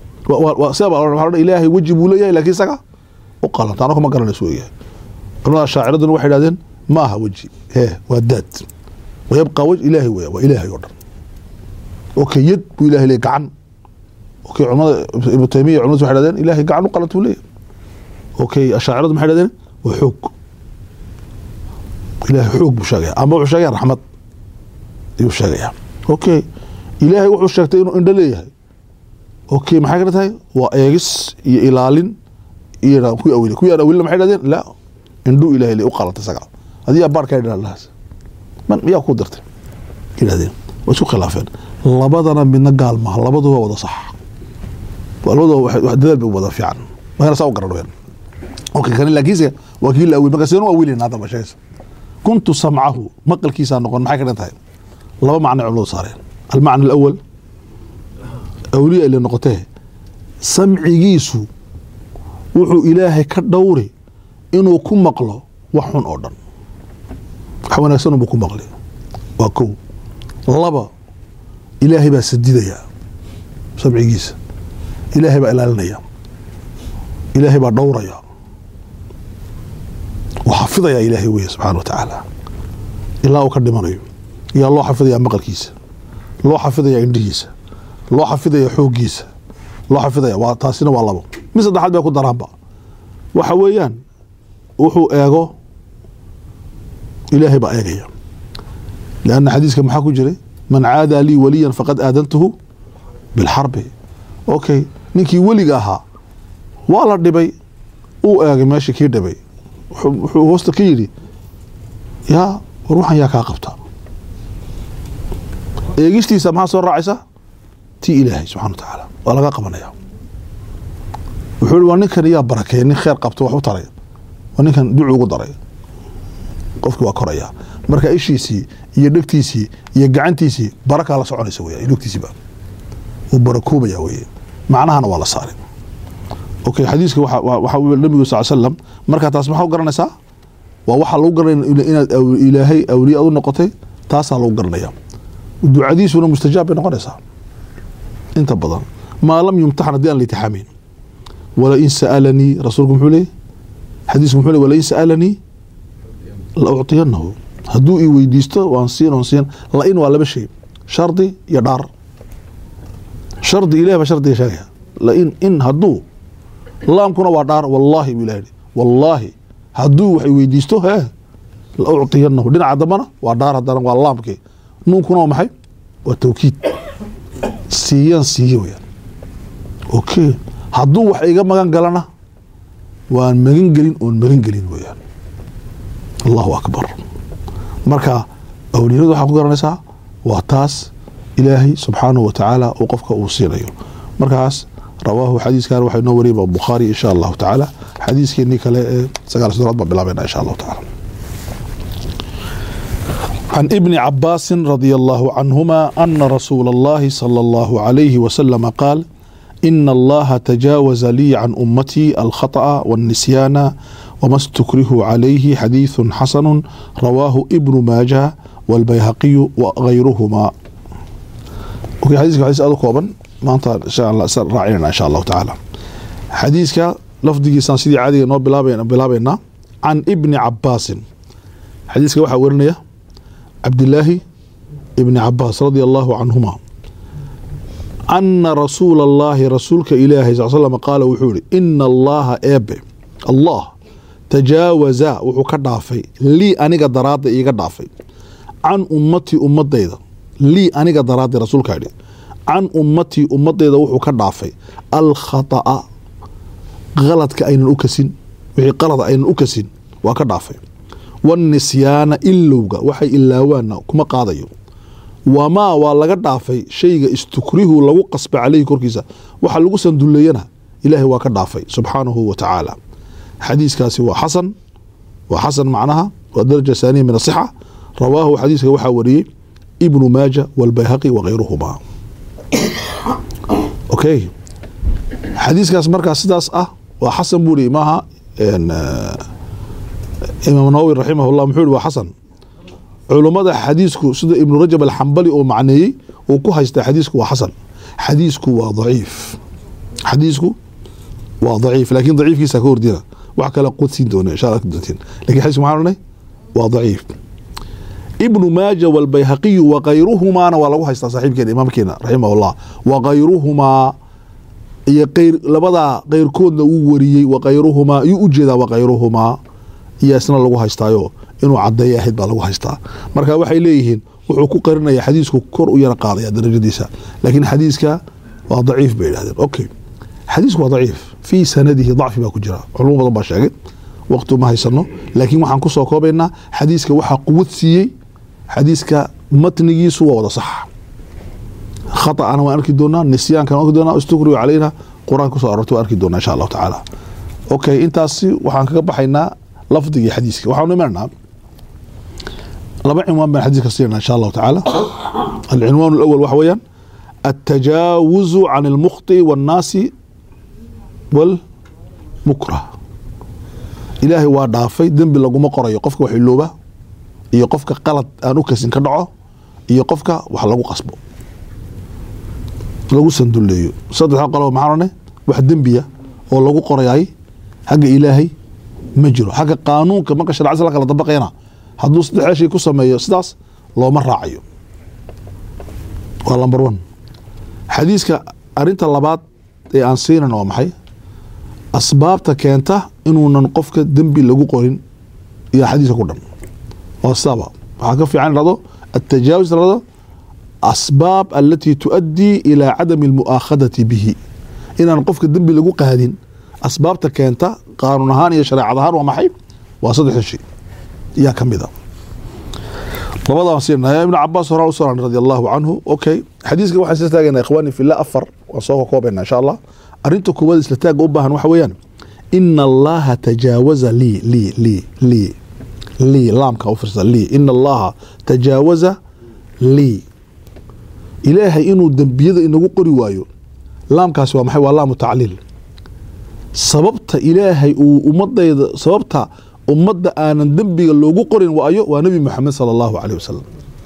sida ilaahay weji buu leeyahay lakiin isaga u qalanta anaka ma garanayso weeyahay culamada shaaciraduna waxay dhahdeen ma aha weji he waa daad wayabqaa waj ilaahay weya waa ilaahay oo dhan okay yad buu ilahay leeyahy gacan okay culamada ibnu taymiya culamadu waxay dhahdeen ilahay gacan u qalat buu leeyahy okay ashaaciradu maxay dhahdeen waa xoog ilahay xoog buu sheegaya ama wuxuu sheegaya raxmad ayuu sheegaya okay ilaahay wuxuu sheegtay inuu indho leeyahay okay maxay kala tahay waa eegis iyo ilaalin iyo kuwii awili kuwii aan awilina maxay dhahdeen la indhuu ilahay le u qalatay isaga adiyaa baarkaa idhaa lahaas man miyaa ku dirtay yidhahdeen waa isku khilaafeen labadana midna gaal maaha labaduba wada sax labaduba wax- wax dadaal bay wada fiican markana saa u garan okay kani laakiinse waa kii la awil marka sideen u awilina hadda ma sheegaysa kuntu samcahu maqalkiisaa noqon maxay ka dhan tahay laba macno culimadu saareen almacna alawal awliya ile noqotee samcigiisu wuxuu ilaahay ka dhowri inuu ku maqlo wax xun oo dhan wax wanaagsan unbuu ku maqli waa kow laba ilaahay baa sadidaya samcigiisa ilaahay baa ilaalinaya ilaahay baa dhowraya uu xafidaya ilaahay weye subxaana wa tacaala ilaa uu ka dhimanayo yaa loo xafidaya maqalkiisa loo xafidaya indhihiisa loo xafidaya xooggiisa loo xafidaya waa taasina waa labo mid saddexaad bay ku daraanba waxa weeyaan wuxuu eego ilaahay baa eegaya lianna xadiiska maxaa ku jiray man caadaa lii waliyan faqad aadantuhu bilxarbi okay ninkii weliga ahaa waa la dhibay uu eegay meeshii kii dhibay wuxuu wuxuu hoosta ka yidhi yaa war waxan yaa kaa qabta eegistiisa maxaa soo raacaysa tii ilaahay subxana wa tacaala waa laga qabanaya wuxuu ihi waa ninkan yaa barakeeya nin kheer qabto wax u taray waa ninkan ducu ugu daray qofkii waa koraya marka ishiisii iyo dhegtiisii iyo gacantiisii barakaa la soconaysa weya iyo dhegtiisiiba wuu barakoobaya weye macnahana waa la saaray okay xadiiska waxa waa- waxa uu nabigu sal slam marka taas maxaa u garanaysaa waa waxaa lagu garanaya ina- inaad aw- ilaahay awliya ad u noqotay taasaa lagu garanaya ducadiisuna mustajaab bay noqonaysaa inta badan maa lam yumtaxan haddii aan la itixaamin walain sa'alanii rasuulku muxuu leeyay xadiisku muxuu leey walain sa'alanii la ucطiyanahu hadduu i weydiisto waan siin on siin la-in waa laba shay shardi iyo dhaar shardi ilahi baa shardiga sheegaya lain in hadduu laamkuna waa dhaar wallaahi buu ilahi yidhi wallaahi hadduu wax i weydiisto hee la ucطiyanahu dhinaca dambana waa dhaar haddana waa laamkii nuunkuna waa maxay waa tawkiid siiyaan siiye weyaan okay hadduu wax iga magan galana waan magan gelin oon magan gelin weyaan allahu akbar marka awliyadu waxaa ku garanaysaa waa taas ilaahay subxaanahu wa tacaala uu qofka uu siinayo markaas rawaahu xadiiskan waxaa inoo wariyay bukhaari insha allahu tacaala xadiiskeenii kale ee sagaal soddonaad baan bilaabayna insha allahu tacaala عن ابن عباس رضي الله عنهما أن رسول الله صلى الله عليه وسلم قال إن الله تجاوز لي عن أمتي الخطأ والنسيان وما استكره عليه حديث حسن رواه ابن ماجه والبيهقي وغيرهما وفي حديث حديث هذا كوبا ما أنت إن شاء الله راعينا إن شاء الله تعالى حديثك لفظي سان سيدي عادي نو بلابينا بلابينا عن ابن عباس حديثك waxa warinaya cabdilaahi ibni cabaas radia allahu canhuma ana rasuula allahi rasuulka ilaahay sal slam qaala wuxuu yihi ina allaha eebe allah tajaawaza wuxuu ka dhaafay lii aniga daraadda iiga dhaafay can ummatii ummadayda lii aniga daraadda rasuulkaa yidhi can ummatii ummadayda wuxuu ka dhaafay alkhata'a qaladka aynan u kasin wixii qalada aynan u kasin waa ka dhaafay wanisyaana ilowga waxay ilaawaana kuma qaadayo wamaa waa laga dhaafay shayga istukrihu lagu qasba caleyhi korkiisa waxa lagu sanduleeyana ilaahay waa ka dhaafay subxaanahu wa tacaala xadiiskaasi waa xasan waa xasan macnaha waa daraja saaniya min asixa rawaahu xadiiska waxaa wariyey ibnu maaja walbayhaqi wakayruhuma okay xadiiskaas markaa sidaas ah waa xasan buu ri maaha imaam nawowi raximahullah muxuu yihi waa xasan culummada xadiisku sida ibnu rajab alxambali oo macneeyey uu ku haystaa xadiisku waa xasan xadiisku waa daciif xadiisku waa daciif laakiin daciifkiisa ka hordina wax kale qodsiin doona insha allah doontiin lakin xadiisku maxaa odhanay waa daciif ibnu maaja walbayhaqiyu wakayruhumaana waa lagu haystaa saaxiibkeena imaamkeena raximahullah wakayruhumaa iyo qayr labadaa keyrkoodna uu wariyey wakayruhumaa iyuu ujeedaa wakayruhumaa iyo isna lagu haystaayo inuu cadeeya ahayd baa lagu haystaa marka waxay leeyihiin wuxuu ku qarinaya xadiisku kor u yara qaadaya darajadiisa laakiin xadiiska waa daciif bay idhahdeen okay xadiisku waa daciif fii sanadihi dacfi baa ku jira culimo badan baa sheegay waqti uma haysano laakiin waxaan kusoo koobaynaa xadiiska waxaa quwad siiyey xadiiska matnigiisu waa wada sax khaطأana waan arki doonaa nisyaankan waan arki doonaa istukriyu calayna qur-aanka kusoo arortay waan arki doonaa insha allahu tacaala okay intaasi waxaan kaga baxaynaa lafdigii xadiiska waxaanu imananaa laba cinwaan baan xadiiska siinana insha allahu tacaala alcinwaan اlأwl waxa weeyaan التجاوز عن المخطئ والناس والمكره ilaahay waa dhaafay dembi laguma qorayo qofka wax ilooba iyo qofka qalad aan u kasin ka dhaco iyo qofka wax lagu qasbo lagu sanduleeyo saddexa qolob maxaan odhanay wax dembiya oo lagu qorayay xagga ilaahay ma jiro xagga qaanuunka marka sharcada la kala dabaqayna hadduu saddexda shay ku sameeyo sidaas looma raacayo waa number one xadiiska arinta labaad ee aan siinan waa maxay asbaabta keenta inuunan qofka dembi lagu qorin iyo xadiiska ku dhan waa sidaaba waxaa ka fiican dhado atajaawuz dhado asbaab alatii tuadii ilaa cadami almu'aakhadati bihi inaan qofka dembi lagu qaadin asbaabta keenta qaanuun ahaan iyo shareecad ahaan waa maxay waa saddexda shay yaa ka mid a labadaan siinaya ibnu cabaas horaa u soo radi allahu canhu okay xadiiska waxaan isla taagayna ikhwaani fillah afar waan soo koobayna insha allah arinta koowaad isla taaga u baahan waxa weeyaan ina allaha tajaawaza lii lii lii lii lii laamka u fiirsa lii ina allaha tajaawaza lii ilaahay inuu dembiyada inagu qori waayo laamkaasi waa maxay waa laamu tacliil sababta ilaahay uu ummadayda sababta ummadda aanan dembiga loogu qorin waayo waa nebi moxamed sala allahu caleyh wasalam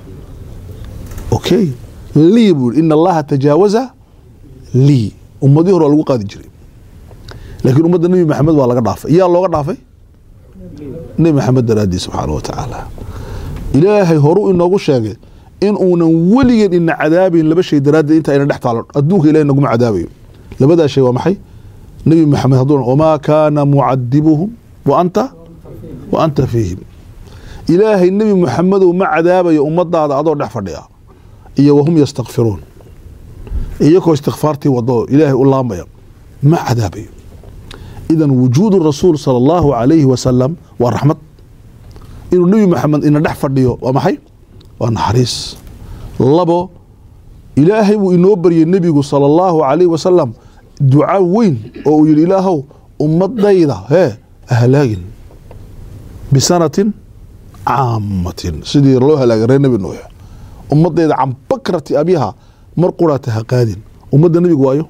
okay lii buu ina allaha tajaawaza lii ummadii hore waa lagu qaadi jiray laakiin ummadda nebi maxamed waa laga dhaafay yaa looga dhaafay nebi maxamed daraadii subxaana wa tacaala ilaahay horu inoogu sheegay in uunan weligeen ina cadaabayn laba shay daraaddeed inta ayna dhex taalo adduunka ilahay naguma cadaabayo labadaa shay waa maxay nebi maxamed hadduu wamaa kaana mucadibuhum wa anta wa anta fiihim ilaahay nebi maxamedow ma cadaabayo ummadaada adoo dhex fadhiya iyo wahum yastakfiruun iyakoo istikfaartii wado ilaahay u laamaya ma cadaabayo idan wujuudu rasuul sala allahu calayhi wasalam waa raxmad inuu nebi maxamed ina dhex fadhiyo waa maxay waa naxariis labo ilaahay buu inoo baryay nebigu sala allahu calayhi wasalam duca weyn oo uu yihi ilaahow ummadayda hee halaagin bisanatin caamatin sidii loo halaagay reer nebi nuux ummadayda can bakrati abyaha mar quraata ha qaadin ummadda nebigu waayo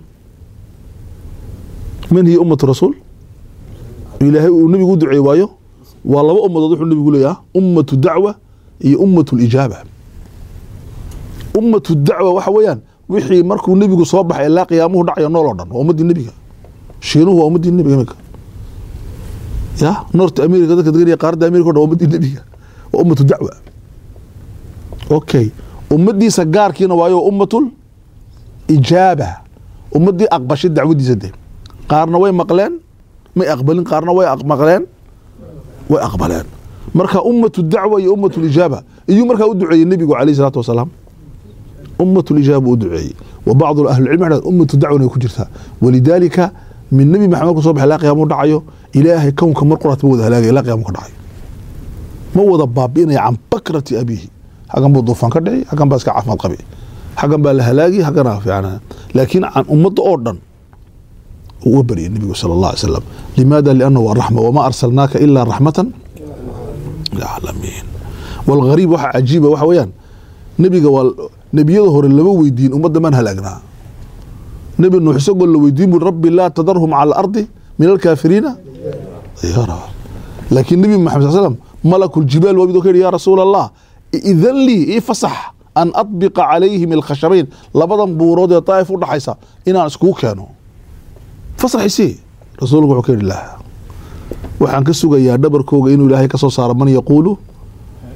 man hiya ummatu rasuul ilaahay uu nebigu u duceey waayo waa laba ummadood wuxuu nebigu leeyaha ummatu dacwa iyo ummatu lijaaba ummatu dacwa waxa weeyaan wixii markuu nebigu soo baxay ilaa qiyaamuhu dhacayo nool oo dhan waa ummadii nebiga shiinuhu waa ummadii nebiga iminka ya north america dadka degan qaaradda america o dhan waa ummadii nebiga waa ummatu dacwa okay ummadiisa gaarkiina waayo ummatul ijaaba ummadii aqbashay dacwadiisa de qaarna way maqleen may aqbalin qaarna way maqleen way aqbaleen marka ummatu dacwa iyo ummatu lijaaba iyuu markaa u duceeyey nebigu calayh salaatu wasalaam ummatu lijaaba u duceeyey wa bacdu ahlicilmi waxay ummatu dacwana ay ku jirtaa walidaalika min nebi maxamed ku soo baxay ilaa qiyaamu dhacayo ilaahay kownka mar quraat ma wada halaagay ilaa qiyaamu ka dhacayo ma wada baabi'inaya can bakrati abiihi xaggan buu duufaan ka dhici xaggan baa iska caafimaad qabi xaggan baa la halaagi xaggana fiican laakiin can ummadda oo dhan uga baryay nebigu sala allah alay slam limaada liannahu waa raxma wamaa arsalnaaka ilaa raxmatan lilcaalamiin walghariib waxa cajiiba waxa weeyaan nebiga waa nebiyada hore lama weydiin ummadda maan halaagnaa nebi nuux isagoo la weydiin bui rabbi laa tadarhum cala alardi min alkaafiriina yara laakiin nebi maxamed sal slam malakuljibaal waa midoo ka yidhi yaa rasuula allah idan lii ii fasax an adbiqa calayhim alkhashabayn labadan buurood ee daa'if u dhaxaysa inaan iskugu keeno fasaxisi rasuulku wuxuu ka yidhi lah waxaan ka sugayaa dhabarkooga inuu ilaahay ka soo saaro man yaquulu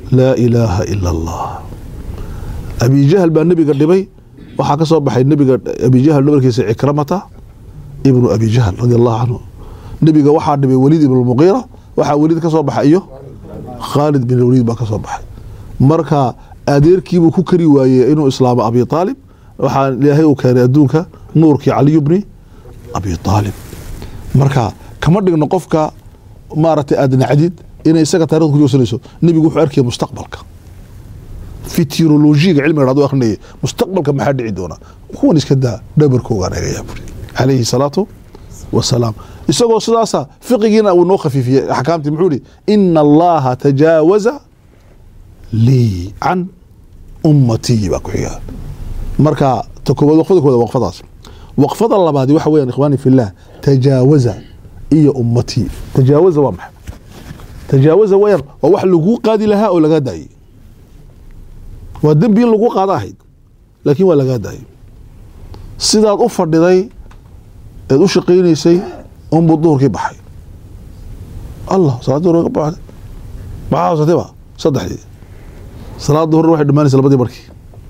laa ilaaha ila allah abijahal baa nebiga dhibay waxaa ka soo baxay nebiga abijahal dhabarkiisa cikramata ibnu abijahal radi allahu canhu nebiga waxaa dhibay weliid ibn muqiira waxaa weliid ka soo baxay iyo khaalid bin waliid baa ka soo baxay marka adeerkiibuu ku kari waayey inuu islaamo abi aalib waxaa ilaahay uu keenay adduunka nuurkii caliyu bni abi aalib marka kama dhigno qofka maaragtay aad nacdid inay isaga taarikhda ku joogsanayso nebigu wuxuu arkaya mustaqbalka fitirolojiga cilmiga dhado akrinaya mustaqbalka maxaa dhici doona kuwan iska daa dhabarkoogaan egayaa buri calayhi salaatu wasalaam isagoo sidaasa fiqigiina uu noo khafiifiyey axkaamtii muxuu ihi ina allaha tajaawaza lii can ummatiyi baa ku xiga marka ta koobaad waqfada kooda waqfadaas waqfada labaadi waxa weeyaan ikhwaani fillah tajaawaza iyo ummatii tajaawaza waa maxay tajaawaza weyaan waa wax laguu qaadi lahaa oo lagaa daayey waa dembi in lagu qaado ahayd laakiin waa lagaa daayey sidaad u fadhiday eed u shaqaynaysay unbuu duhurkii baxay allah salaad duhur ka baxday maxaa haysatay ba saddexdii salaad duhurna waxay dhammaanaysa labadii markii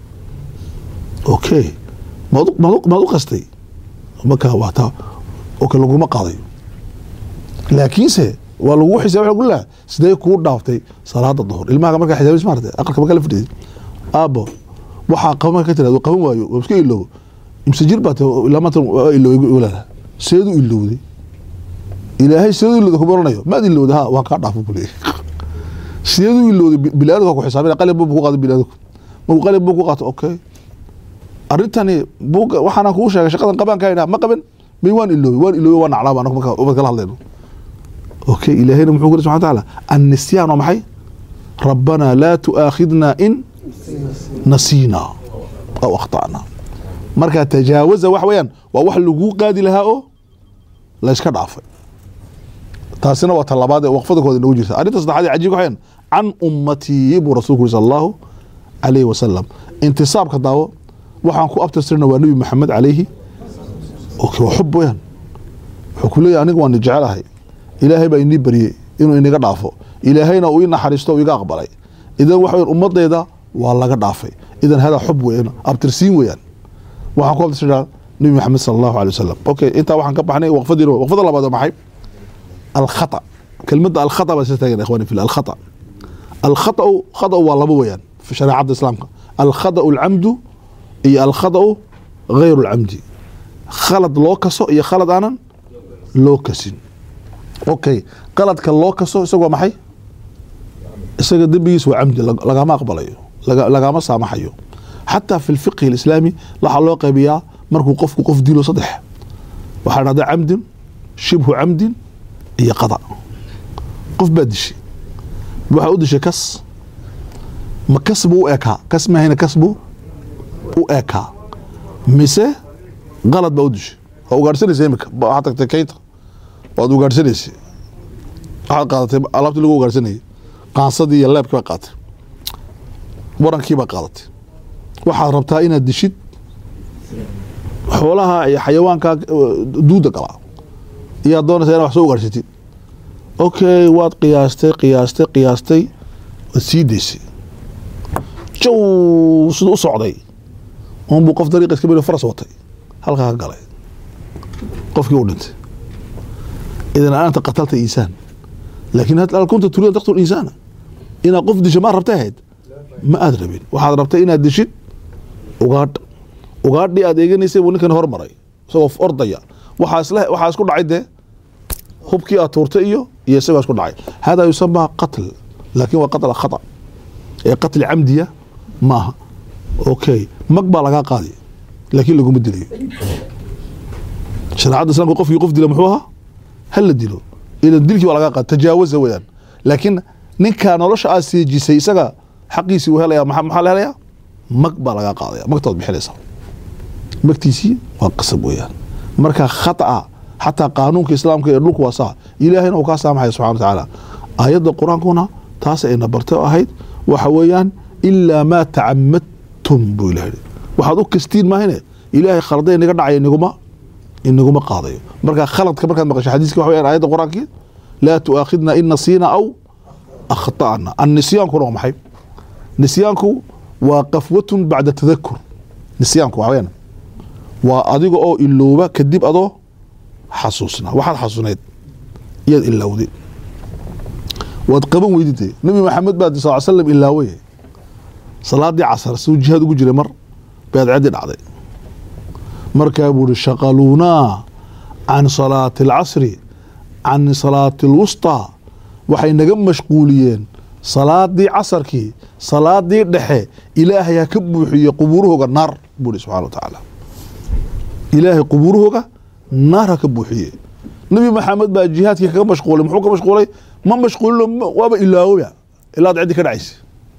okay maad u- maad u- maad u qastay markaa waa taa okay laguma qaadayo laakiinse waa lagu xisaab waxa lagu leeyahay sidee kuu dhaaftay salaada duhur ilmaha markaa xisaabis maartay aqalka markaa la fadhiyay aabo waxaa qaban marka ka tirahdo qaban waayo waa iska iloobo imse jir baa tahay ilaa maanta waa iloway walaala seedu ilowday ilaahay seedu ilowday kuma oranayo maad ilowday ha waan kaa dhaafo buu leeyahay seedu ilowday bilaadku ku xisaabina qalin buu ku qaaday bilaadku markuu qalin buu ku qaato okay arrintani buugga waxaana kuu sheegay shaqadan qabaan kaa idhaha ma qaban may waan iloobay waan iloobay waan naclaa baan marka ubad kala hadlayno okay ilaahayna muxuu kuri subxana watacaala annisyaan waa maxay rabbanaa laa tu'aakhidna in nasiina aw akhta'na marka tajaawaza wax weeyaan waa wax laguu qaadi lahaa oo la iska dhaafay taasina waa talabaad ee waqfada kooda nagu jirta arrinta saddexaad ee cajiibka waxayaan can ummatii buu rasuulku yiri sala allahu calayhi wasalam intisaabka daawo waxaan ku abtirsirna waa nebi maxamed calayhi okay waa xub weeyaan wuxuu ku leeyahay aniga waan jecelahay ilaahay baa inii baryey inuu inaga dhaafo ilaahayna uu ii naxariisto uu iga aqbalay idan waxa weyan ummadayda waa laga dhaafay idan hadaa xub weeyaan abtirsiin weeyaan waxaan ku abtirsiraa nebi maxamed sala allahu alay wasalam okay intaa waxaan ka baxnay waqfadiina waqfada labaad waa maxay الخطأ كلمة الخطأ بس تاجر إخواني في الله الخطأ الخطأ خطأ والله ويان في شريعة الإسلام الخطأ العمد هي الخطأ غير العمد خلط لوكسو هي خلط أنا لوكسين أوكي قلت كاللوكسو سوى محي isaga dembigiis waa camdi lag- lagama aqbalayo laga- lagama saamaxayo xataa fi lfiqhi alislaami waxaa loo qaybiyaa markuu qofku qof dilo saddex waxaa dhahda camdin shibhu camdin iyo qada qof baa dishay waxaa u dishay kas ma kas buu u ekaa kas mahayna kas buu u ekaa mise qalad baa u dishay waa ugaadhsanaysa imika ba- waxaad tagtay kaynta waad ugaadhsanaysay waxaad qaadatay alaabtii lagu ugaadhsanayay qaansadii iyo leebkii baa qaadatay warankii baa qaadatay waxaad rabtaa inaad dishid xoolaha iyo xayawaanka eh, duuda galaa iyaad doonaysaa inaad wax soo ugaadhsatid okay waad qiyaastay qiyaastay qiyaastay waad sii daysay jow siduu u socday unbuu qof dariiqa iska beri faras watay halkaa ka galay qofkii u dhintay idan anta qatalta insaan laakiin hal kunta turiid an taqtul insaana inaad qof disho ma rabtay ahayd ma aad rabin waxaad rabtay inaad dishid ugaadh ugaadhii aad eeganaysay buu ninkan hormaray isagoo ordaya waxaa isla waxaa isku dhacay dee hubkii aad tuurtay iyo iyo isagoo isku dhacay hada yusamaa qatl laakin waa qatl khata ee qatli camdiya ma aha okay mag baa lagaa qaadi laakiin laguma dilayo shareecadda islaamka qofkii qof dila muxuu ahaa hal la dilo idan dilkii waa lagaa qaadi tajaawaza weeyaan laakiin ninkaa nolosha aad siijisay isaga xaqiisii uu helaya maxaa maxaa la helayaa mag baa lagaa qaadaya magtaad bixinaysaa magtiisii waa qasab weeyaan marka khata xataa qaanuunka islaamka ee dhulku waa saa ilaahayna uu kaa saamaxaya subxana wa tacaala aayadda qur-aankuna taas ayna bartay oo ahayd waxa weeyaan ilaa maa tacamadtum buu ilaha yidhi waxaad u kastiin maahine ilaahay khalada inaga dhacaya inaguma inaguma qaadayo marka khaladka markaad maqasho xadiiska waxa weyaan aayadda qur-aankii laa tu'aakhidna in nasiina aw akhta'na annisyaankuna waa maxay nisyaanku waa qafwatun bacda tadakur nisyaanku waxaa weyaan waa adiga oo ilooba kadib adoo xasuusna waxaad xasuusnayd iyaad ilowday waad qaban weydide nabi maxamed baa sal slam ilaaway salaadii casar suu jihaad ugu jiray mar baad caddi dhacday markaa buu ihi shaqaluunaa can salaati alcasri can salaati alwusطaa waxay naga mashquuliyeen salaadii casarkii salaadii dhexe ilaahay ha ka buuxiye qubuurahooga naar buu ihi subxana wa tacaala ilaahay qubuurahooga naar ha ka buuxiye nabi maxamed baa jihaadkii kaga mashquulay muxuu ka mashquulay ma mashquulino waaba ilaawoba ilaad ciddi ka dhacaysa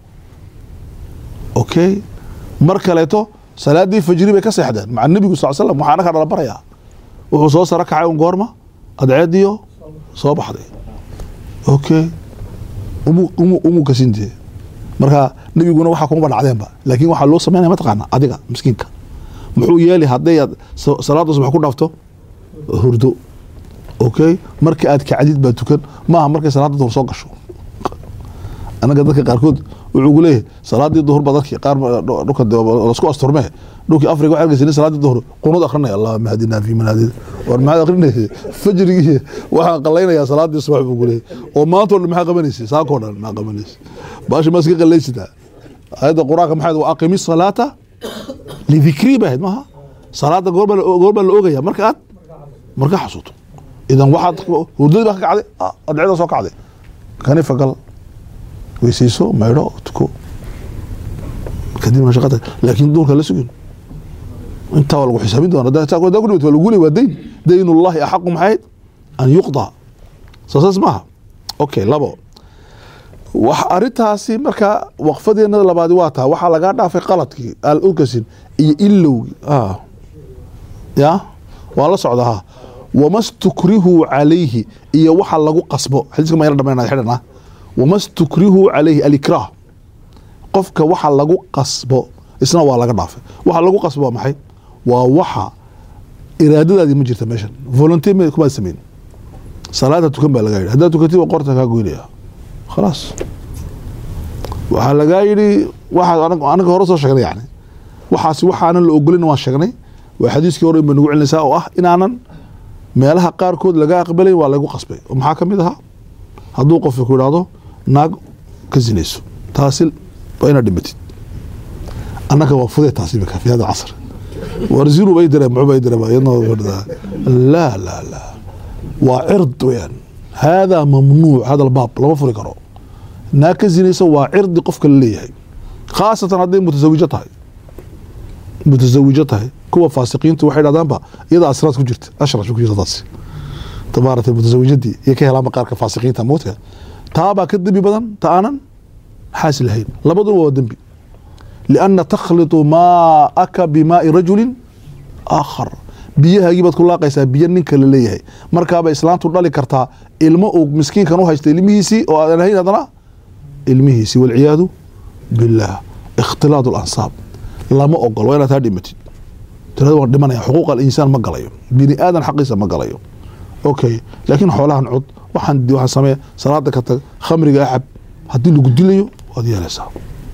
okay mar kaleeto salaadii fajri bay ka seexdeen maca nebigu sal slam waxaana ka dhala barayaa wuxuu soo saro kacay un goorma adceediyo soo baxday okay umu umu umu kasintee marka nebiguna waxaa kuma dhacdeenba laakiin waxaa loo sameynaya mataqaana adiga miskiinka muxuu yeeli hadday aad sa- salaada subax ku dhaafto hurdo okay marka aad kacdid baa tukan maaha markay salaada duhur soo gasho anaga dadka qaarkood wuxuu ku leeyahay salaadii duhur ba dadki qaar ba- dhu- dhulka de- lasku asturmee dhulkii afriga waxaa arkaysa nin salaadii duhur qunud akrinaya allahuma hadinaa fi man hadid war maxaad akrinaysa fajrigii waxaan qalaynayaa salaadii subax buu ku leeyahay oo maanta oo dhan maxaa qabanaysa saakoo dhan maxaa qabanaysa baasha maa iska qalaysitaa ayadda qur-aanka maxay wa aqimi salaata lidikrii ba ahayd maaha salaada goorbaa la- goorbaa la ogaya marka aad marka xasuuto idan waxaad hurdadii baa ka kacday ah, adcida soo kacday kani fagal weysayso maydho tuko kadibna shaqada laakiin duurka la sugin intaa waa lagu xisaabin doona hadaa hadaa ku dhimata waa lagu leey waa dayn daynullahi axaqu maxayd an yuqda soo saas maaha okay labo wax arintaasi marka waqfadeena labaadi waa taa waxaa lagaa dhaafay qaladkii al urkasin iyo ilowgii ah ya waa la socda ha wama stukrihu calayhi iyo waxa lagu qasbo xadiiska ma yara dhamaynaya xidhan ah wama stukrihu calayhi alikraah qofka waxa lagu qasbo isna waa laga dhaafay waxa lagu qasbo waa maxay waa waxa iraadadaadii ma jirta meeshan volunteer ma kumaad samayn salaada tukan baa lagaa yidhi haddaad tukatid waa qorta kaa goynaya khalaas waxaa lagaa yidhi waxaa anag- anaga hore soo sheegnay yani waxaasi waxaanan la ogolin waan sheegnay waa xadiiskii hore ba nagu celinaysaa oo ah inaanan meelaha qaarkood laga aqbalayn waa lagu qasbay oo maxaa ka mid ahaa hadduu qofka ku idhaahdo naag ka sinayso taasi waa inaad dhimatid annaga waa fudee taasi imika fi hada casr warziru bay direen muxuu bay direen iyadna waa fadhidaa. laa laa laa waa cird weyaan haadaa mamnuuc hada albaab lama furi karo naag ka sinayso waa cirdi qofka la leeyahay khaasatan hadday mutasawijo tahay mutasawijo tahay kuwa faasiqiintu waxay dhahdaanba iyada asraad ku jirta ashrash ku jirta taasi tabaaratay mutasawijadii iyo ka helaanba qaarka faasiqiinta moodka taabaa ka dembi badan ta aanan xaasi lahayn labaduna waa dembi lianna takhlitu maaka bimaai rajulin aakhar biyahaagii baad ku laaqaysaa biyo ninka la leeyahay markaaba islaantu dhali kartaa ilmo uu miskiinkan u haysta ilmihiisii oo aadan ahayn haddana ilmihiisii walciyaadu billaah ikhtilaad alansaab lama ogol waa inaad taa dhimatid tirada waan dhimanaya xuquuq alinsaan ma galayo bini aadan xaqiisa ma galayo okay laakiin xoolahan cud waxaan waxaan samee salaada ka tag khamriga acab haddii lagu dilayo waad yeelaysaa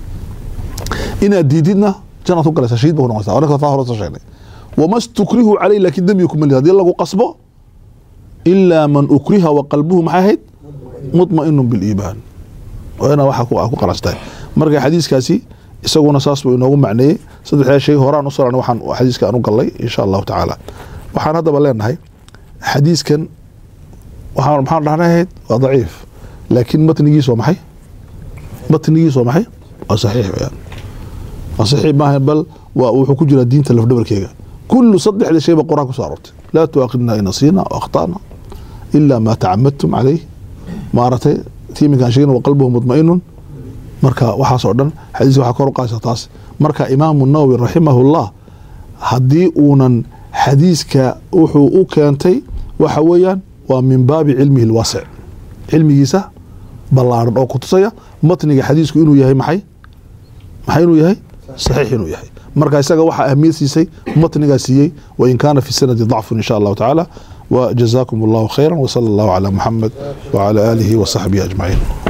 inaad diididna janaad ku galaysaa shahiid ba ku noqonaysaa anaka faa hore soo sheegnay wama stukrihu caleyh laakiin dembiga kuma lid haddii lagu qasbo ilaa man ukriha wa qalbuhu maxay ahayd mutmainu biliimaan waa inaa waxa ku ku qanacsantahay marka xadiiskaasi isaguna saas buu inoogu macneeyey saddexdaa shay horaan u soran waxaan xadiiska aan u gallay insha allahu tacaala waxaan haddaba leenahay xadiiskan waxaan maxaan dhahnahayd waa daciif laakiin matnigiis waa maxay matnigiis waa maxay waa saxiix weyaan waa saxiix maaha bal waa wuxuu ku jiraa diinta lafdhabarkeega kullu saddexda shayba qur-aan kusoo aroortay laa tuaakidna in nasiina o akhtana ila ma tacamadtum calayh maaragtay tiiminkaan sheegin wa qalbuhu mutmainun marka waxaas oo dhan xadiiska waxaa kor u qaadaysa taas marka imaamu nawowi raximahullah haddii uunan xadiiska wuxuu u keentay waxa weeyaan waa min baabi cilmihi lwaasic cilmigiisa ballaaran oo kutusaya matniga xadiisku inuu yahay maxay maxay inuu yahay saxiix inuu yahay marka isaga waxaa ahmiyad siisay matnigaa siiyey wain kaana fi sanadi dacfun insha allahu tacaala وجزاكم الله خيرا وصلى الله على محمد وعلى آله وصحبه أجمعين